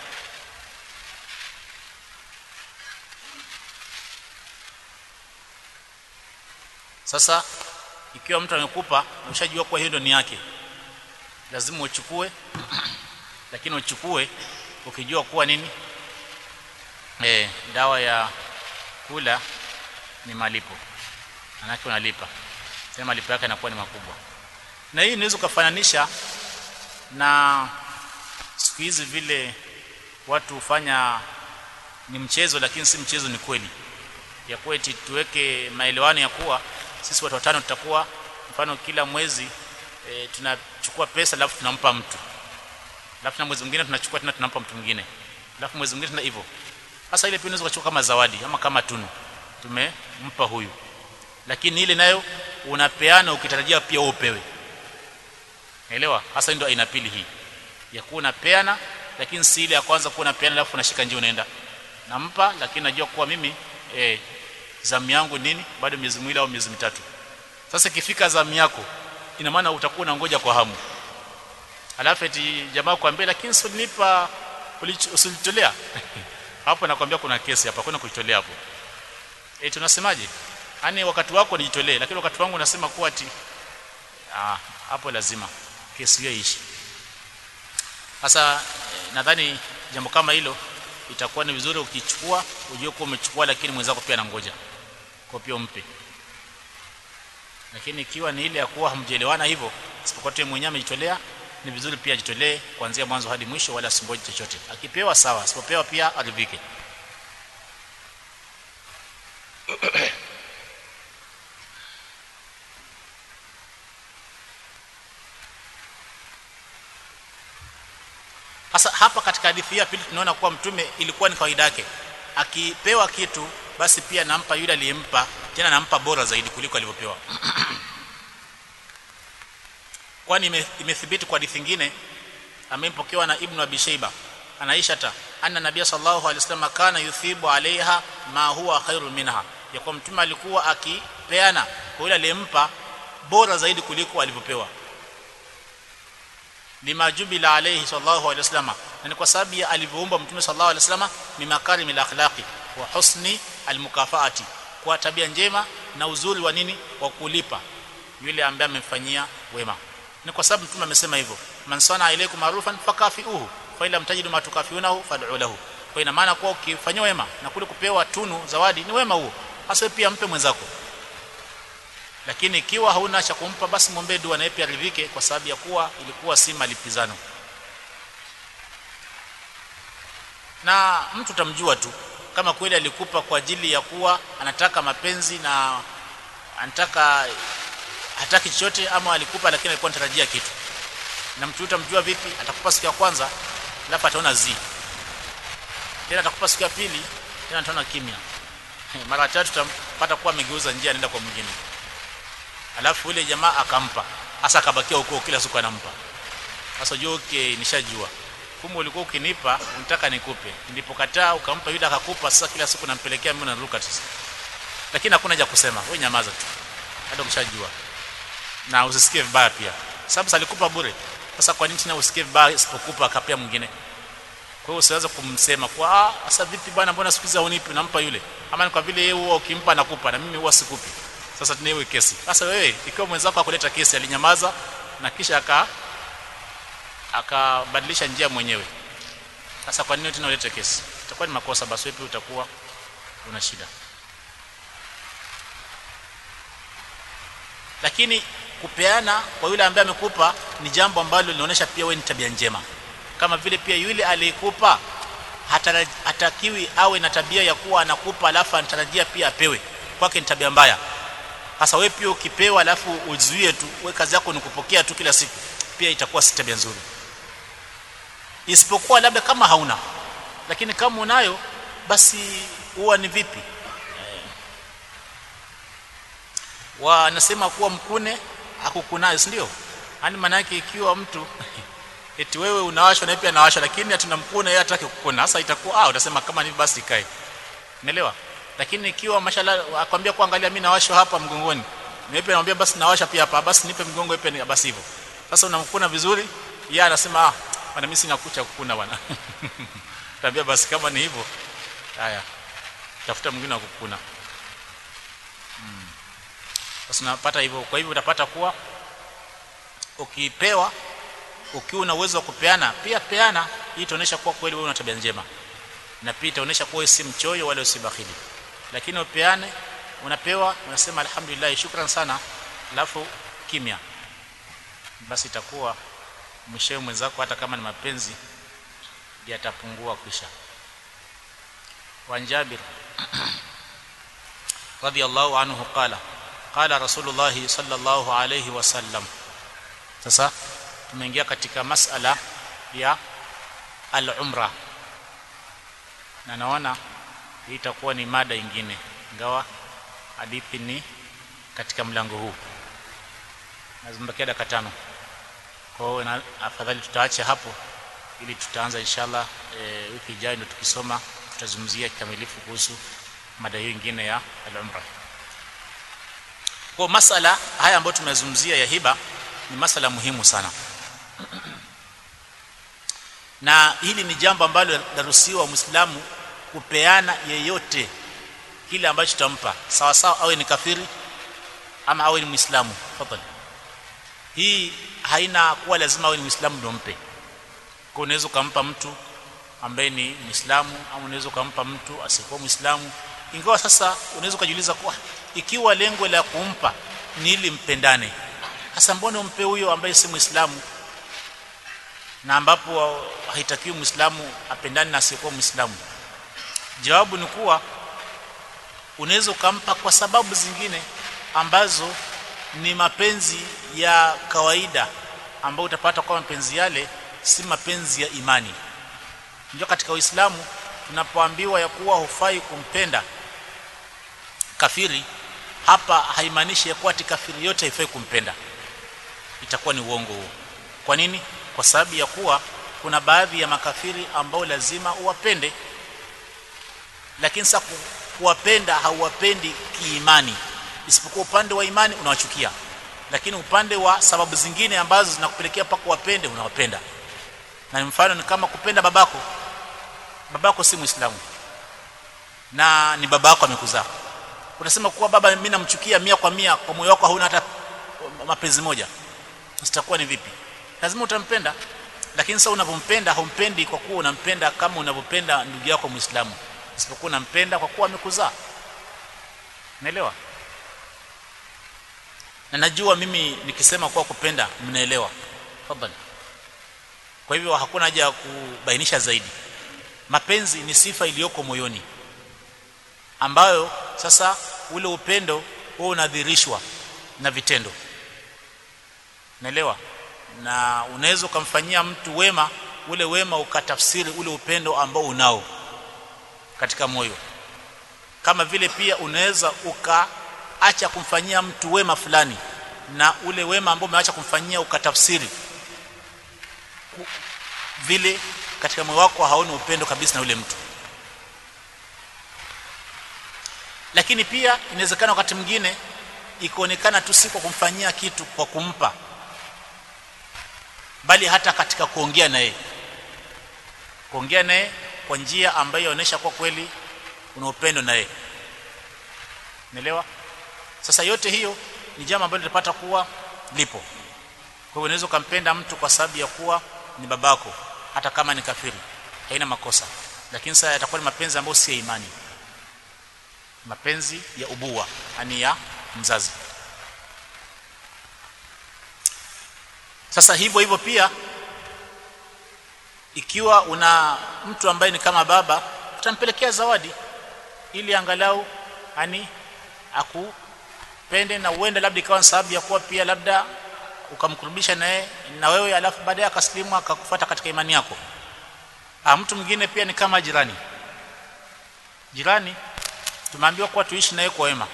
sasa ikiwa mtu amekupa na ushajua kuwa hiyo ndio ni yake lazima uchukue lakini uchukue ukijua kuwa nini eh dawa ya kula ni malipo manake unalipa tena malipo yake yanakuwa ni makubwa na hii inaweza kufananisha na siku hizi vile watu hufanya ni mchezo lakini si mchezo ni kweli ya kuwa eti tuweke maelewano ya kuwa sisi watu watano tutakuwa mfano kila mwezi e, tunachukua pesa alafu tunampa mtu alafu na mwezi mwingine tunachukua tena tunampa mtu mwingine alafu mwezi mwingine tena hivyo sasa ile pia unaweza kuchukua kama zawadi ama kama tunu tumempa huyu lakini ile nayo unapeana ukitarajia pia upewe elewa hasa ndio aina pili hii ya kuwa unapeana lakini si ile ya kwanza kuwa unapeana alafu unashika njia unaenda nampa lakini najua kuwa mimi eh zamu yangu nini bado miezi miwili au miezi mitatu sasa ikifika zamu yako ina maana utakuwa unangoja kwa hamu alafu eti jamaa kuambia lakini usilinipa usilitolea hapo nakwambia kuna kesi hapa kuna kuitolea hapo eh tunasemaje yani wakati wako nijitolee lakini wakati wangu nasema kuwa ati ah hapo lazima kesi hiyo ishi sasa eh, nadhani jambo kama hilo itakuwa ni vizuri ukichukua ujue kuwa umechukua lakini mwenzako pia anangoja kwa pia umpe lakini ikiwa ni ile ya kuwa hamjelewana hivyo isipokuwa tu mwenyewe amejitolea ni vizuri pia ajitolee kuanzia mwanzo hadi mwisho wala asingoje chochote akipewa sawa asipopewa pia aridhike Sasa hapa katika hadithi ya pili tunaona kuwa mtume ilikuwa ni kawaida yake akipewa kitu basi pia nampa yule aliyempa tena nampa bora zaidi kuliko alivyopewa kwani ime, imethibiti kwa hadithi nyingine amempokewa na ibnu abi shayba anaisha ta anna nabiy sallallahu alaihi wasallam kana yuthibu alaiha ma huwa khairu minha ya kwa mtume alikuwa akipeana kwa yule aliyempa bora zaidi kuliko alivyopewa lima jubila alayhi sallallahu alayhi wasallam na ni kwa sababu ya alivyoumba mtume sallallahu alayhi wasallam ni makarim al-akhlaqi wa husni al-mukafaati kwa tabia njema na uzuri wa nini wa kulipa yule ambaye amemfanyia wema ni kwa sababu mtume amesema hivyo man sana ilaykum ma'rufan fakafiuhu fa ila mtajidu ma tukafiunahu fad'u lahu kwa ina maana kwa ukifanyia wema na kule kupewa tunu zawadi ni wema huo hasa pia mpe mwenzako lakini ikiwa hauna cha kumpa basi muombe dua naye pia aridhike kwa sababu ya kuwa ilikuwa si malipizano na mtu tamjua tu kama kweli alikupa kwa ajili ya kuwa anataka mapenzi na anataka hataki chochote ama alikupa lakini alikuwa anatarajia kitu na mtu utamjua vipi atakupa siku ya kwanza alafu ataona zi tena atakupa siku ya pili tena ataona kimya mara tatu tutampata kuwa amegeuza njia anaenda kwa mwingine alafu yule jamaa akampa hasa akabakia huko kila siku anampa sasa jua okay nishajua kumbe ulikuwa ukinipa unataka nikupe nilipokataa ukampa yule akakupa sasa kila siku nampelekea mimi naruka sasa lakini hakuna haja kusema wewe nyamaza tu hata ukishajua na usisikie vibaya pia sababu alikupa bure sasa kwa nini tena usikie vibaya isipokupa akapea mwingine kwa hiyo usiweze kumsema kwa ah sasa vipi bwana mbona siku hizi haunipi nampa yule ama ni kwa vile yeye huwa ukimpa nakupa na mimi huwa sikupi sasa tunaewe kesi sasa wewe ikiwa mwenzako akuleta kesi alinyamaza na kisha aka akabadilisha njia mwenyewe sasa kwa nini tena ulete kesi itakuwa ni makosa basi wewe utakuwa una shida lakini kupeana kwa yule ambaye amekupa ni jambo ambalo linaonyesha pia wewe ni tabia njema kama vile pia yule aliyekupa hatakiwi awe na tabia ya kuwa anakupa alafu anatarajia pia apewe kwake ni tabia mbaya sasa wewe pia ukipewa alafu uzuie tu wewe kazi yako ni kupokea tu kila siku pia itakuwa si tabia nzuri isipokuwa labda kama hauna lakini kama unayo basi huwa ni vipi wanasema kuwa mkune hakukunayo si ndio yani maana yake ikiwa mtu eti wewe unawashwa na pia anawashwa lakini hatuna mkune yeye hataki kukuna sasa itakuwa ah utasema kama ni basi ikae umeelewa lakini ikiwa mashallah akwambia kuangalia mimi nawashwa hapa mgongoni nipe namwambia basi nawasha pia hapa basi nipe mgongo ipe ni basi hivyo sasa unamkuna vizuri yeye anasema ah bwana mimi sina kucha kukuna bwana tabia basi kama ni hivyo haya tafuta mwingine wa kukuna hmm. sasa unapata hivyo kwa hivyo utapata kuwa ukipewa ukiwa una uwezo wa kupeana pia peana hii itaonyesha kuwa kweli wewe una tabia njema na pia itaonyesha kuwa wewe si mchoyo wala si bakhili lakini upeane unapewa unasema alhamdulillah shukran sana alafu kimya basi itakuwa mwishowe mwenzako hata kama ni mapenzi yatapungua kisha wanjabir radiyallahu anhu qala qala rasulullah sallallahu alayhi wasallam sasa tumeingia katika masala ya al-umra na naona hii itakuwa ni mada ingine ingawa hadithi ni katika mlango huu nazimbakia dakika tano kwa hiyo afadhali tutaacha hapo ili tutaanza inshallah e, wiki ijayo ndio tukisoma tutazungumzia kikamilifu kuhusu mada hiyo nyingine ya al-umra kwa masala haya ambayo tumezungumzia ya hiba ni masala muhimu sana na hili ni jambo ambalo laruhusiwa muislamu kupeana yeyote kile ambacho tutampa sawa sawa awe ni kafiri ama awe ni muislamu tafadhali hii haina kuwa lazima awe ni muislamu ndio mpe kwa unaweza kumpa mtu ambaye ni muislamu au unaweza kumpa mtu asiyekuwa muislamu ingawa sasa unaweza kujiuliza kwa ikiwa lengo la kumpa ni ili mpendane hasa mbona umpe huyo ambaye si muislamu na ambapo haitakiwi muislamu apendane na asiyekuwa muislamu jawabu ni kuwa unaweza ukampa kwa sababu zingine ambazo ni mapenzi ya kawaida ambayo utapata kwa mapenzi yale si mapenzi ya imani ndio katika uislamu tunapoambiwa ya kuwa hufai kumpenda kafiri hapa haimaanishi ya kuwa ati kafiri yote haifai kumpenda itakuwa ni uongo huo kwa nini kwa sababu ya kuwa kuna baadhi ya makafiri ambao lazima uwapende lakini sasa kuwapenda hauwapendi kiimani isipokuwa upande wa imani unawachukia lakini upande wa sababu zingine ambazo zinakupelekea paka wapende unawapenda na mfano ni kama kupenda babako babako si muislamu na ni babako amekuzaa unasema kuwa baba mimi namchukia mia kwa mia kwa moyo wako hauna hata mapenzi moja sitakuwa ni vipi lazima utampenda lakini sasa unapompenda haumpendi kwa kuwa unampenda kama unavyopenda ndugu yako muislamu isipokuwa unampenda kwa kuwa amekuzaa unaelewa na najua mimi nikisema kuwa kupenda mnaelewa tafadhali kwa hivyo hakuna haja ya kubainisha zaidi mapenzi ni sifa iliyoko moyoni ambayo sasa ule upendo huo unadhirishwa na vitendo naelewa na unaweza ukamfanyia mtu wema ule wema ukatafsiri ule upendo ambao unao katika moyo kama vile pia unaweza ukaacha kumfanyia mtu wema fulani na ule wema ambao umeacha kumfanyia ukatafsiri vile katika moyo wako haoni upendo kabisa na ule mtu lakini pia inawezekana wakati mwingine ikaonekana tu si kwa kumfanyia kitu kwa kumpa bali hata katika kuongea naye kuongea naye kwa njia ambayo inaonyesha kwa kweli una upendo naye unaelewa sasa yote hiyo ni jambo ambalo tutapata kuwa lipo kwa hiyo unaweza kumpenda mtu kwa sababu ya kuwa ni babako hata kama ni kafiri haina makosa lakini sasa yatakuwa ni mapenzi ambayo si ya imani mapenzi ya ubua yani ya mzazi sasa hivyo hivyo pia ikiwa una mtu ambaye ni kama baba utampelekea zawadi ili angalau ani akupende na uende labda ikawa sababu ya kuwa pia labda ukamkurubisha naye na wewe alafu baadaye akaslimu akakufuata katika imani yako ah mtu mwingine pia ni kama jirani jirani tumeambiwa kuwa tuishi naye kwa wema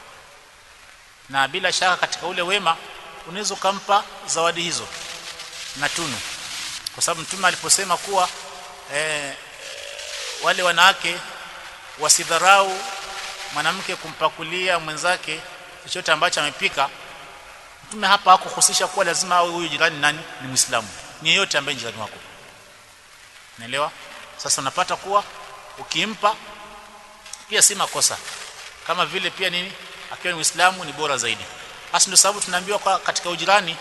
na bila shaka katika ule wema unaweza ukampa zawadi hizo na tunu kwa sababu mtume aliposema kuwa eh, wale wanawake wasidharau mwanamke kumpakulia mwenzake chochote ambacho amepika mtume hapa hakuhusisha kuwa lazima awe huyu jirani nani ni muislamu ni yeyote ambaye jirani wako naelewa sasa unapata kuwa ukimpa pia si makosa kama vile pia nini akiwa ni muislamu ni bora zaidi basi ndio sababu tunaambiwa kwa katika ujirani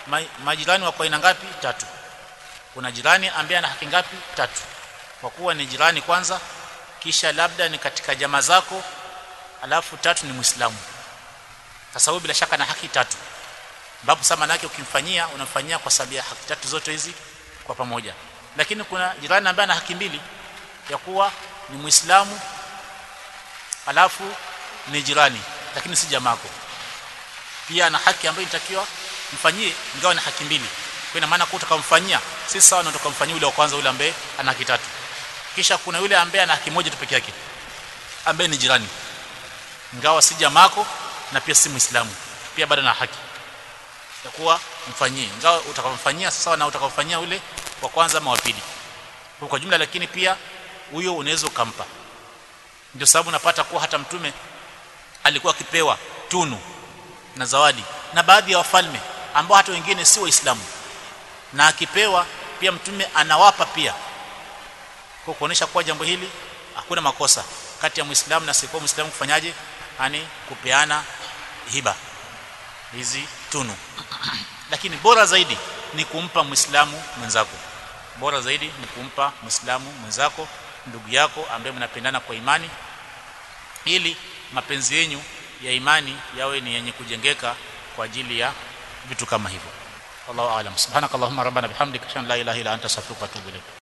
ma, majirani wako aina ngapi tatu kuna jirani ambaye ana haki ngapi tatu kwa kuwa ni jirani kwanza kisha labda ni katika jamaa zako alafu tatu ni muislamu sasa huyo bila shaka na haki tatu ambapo sasa maana yake ukimfanyia unamfanyia kwa sababu ya haki tatu zote hizi kwa pamoja lakini kuna jirani ambaye ana haki mbili ya kuwa ni muislamu alafu ni jirani lakini si jamaako pia ana haki ambayo inatakiwa mfanyie ingawa na haki mbili kwa ina maana kwa utakamfanyia si sawa na utakamfanyia yule wa kwanza yule ambaye ana haki tatu kisha kuna yule ambaye ana haki moja tu peke yake ambaye ni jirani ingawa si jamaako na pia si muislamu pia bado na haki ya kuwa mfanyie ingawa utakamfanyia sawa na utakamfanyia yule wa kwanza ama wa pili kwa jumla lakini pia huyo unaweza ukampa ndio sababu napata kuwa hata mtume alikuwa akipewa tunu na zawadi na baadhi ya wafalme ambao hata wengine si waislamu na akipewa pia mtume anawapa pia kwa kuonesha kuwa jambo hili hakuna makosa kati ya muislamu na sikuwa muislamu kufanyaje yani kupeana hiba hizi tunu lakini bora zaidi ni kumpa muislamu mwenzako bora zaidi ni kumpa muislamu mwenzako ndugu yako ambaye mnapendana kwa imani ili mapenzi yenu ya imani yawe ni yenye kujengeka kwa ajili ya vitu kama hivyo wallahu aalam subhanakallahumma rabbana bihamdika shan la ilaha illa anta astaghfiruka wa atubu ilaik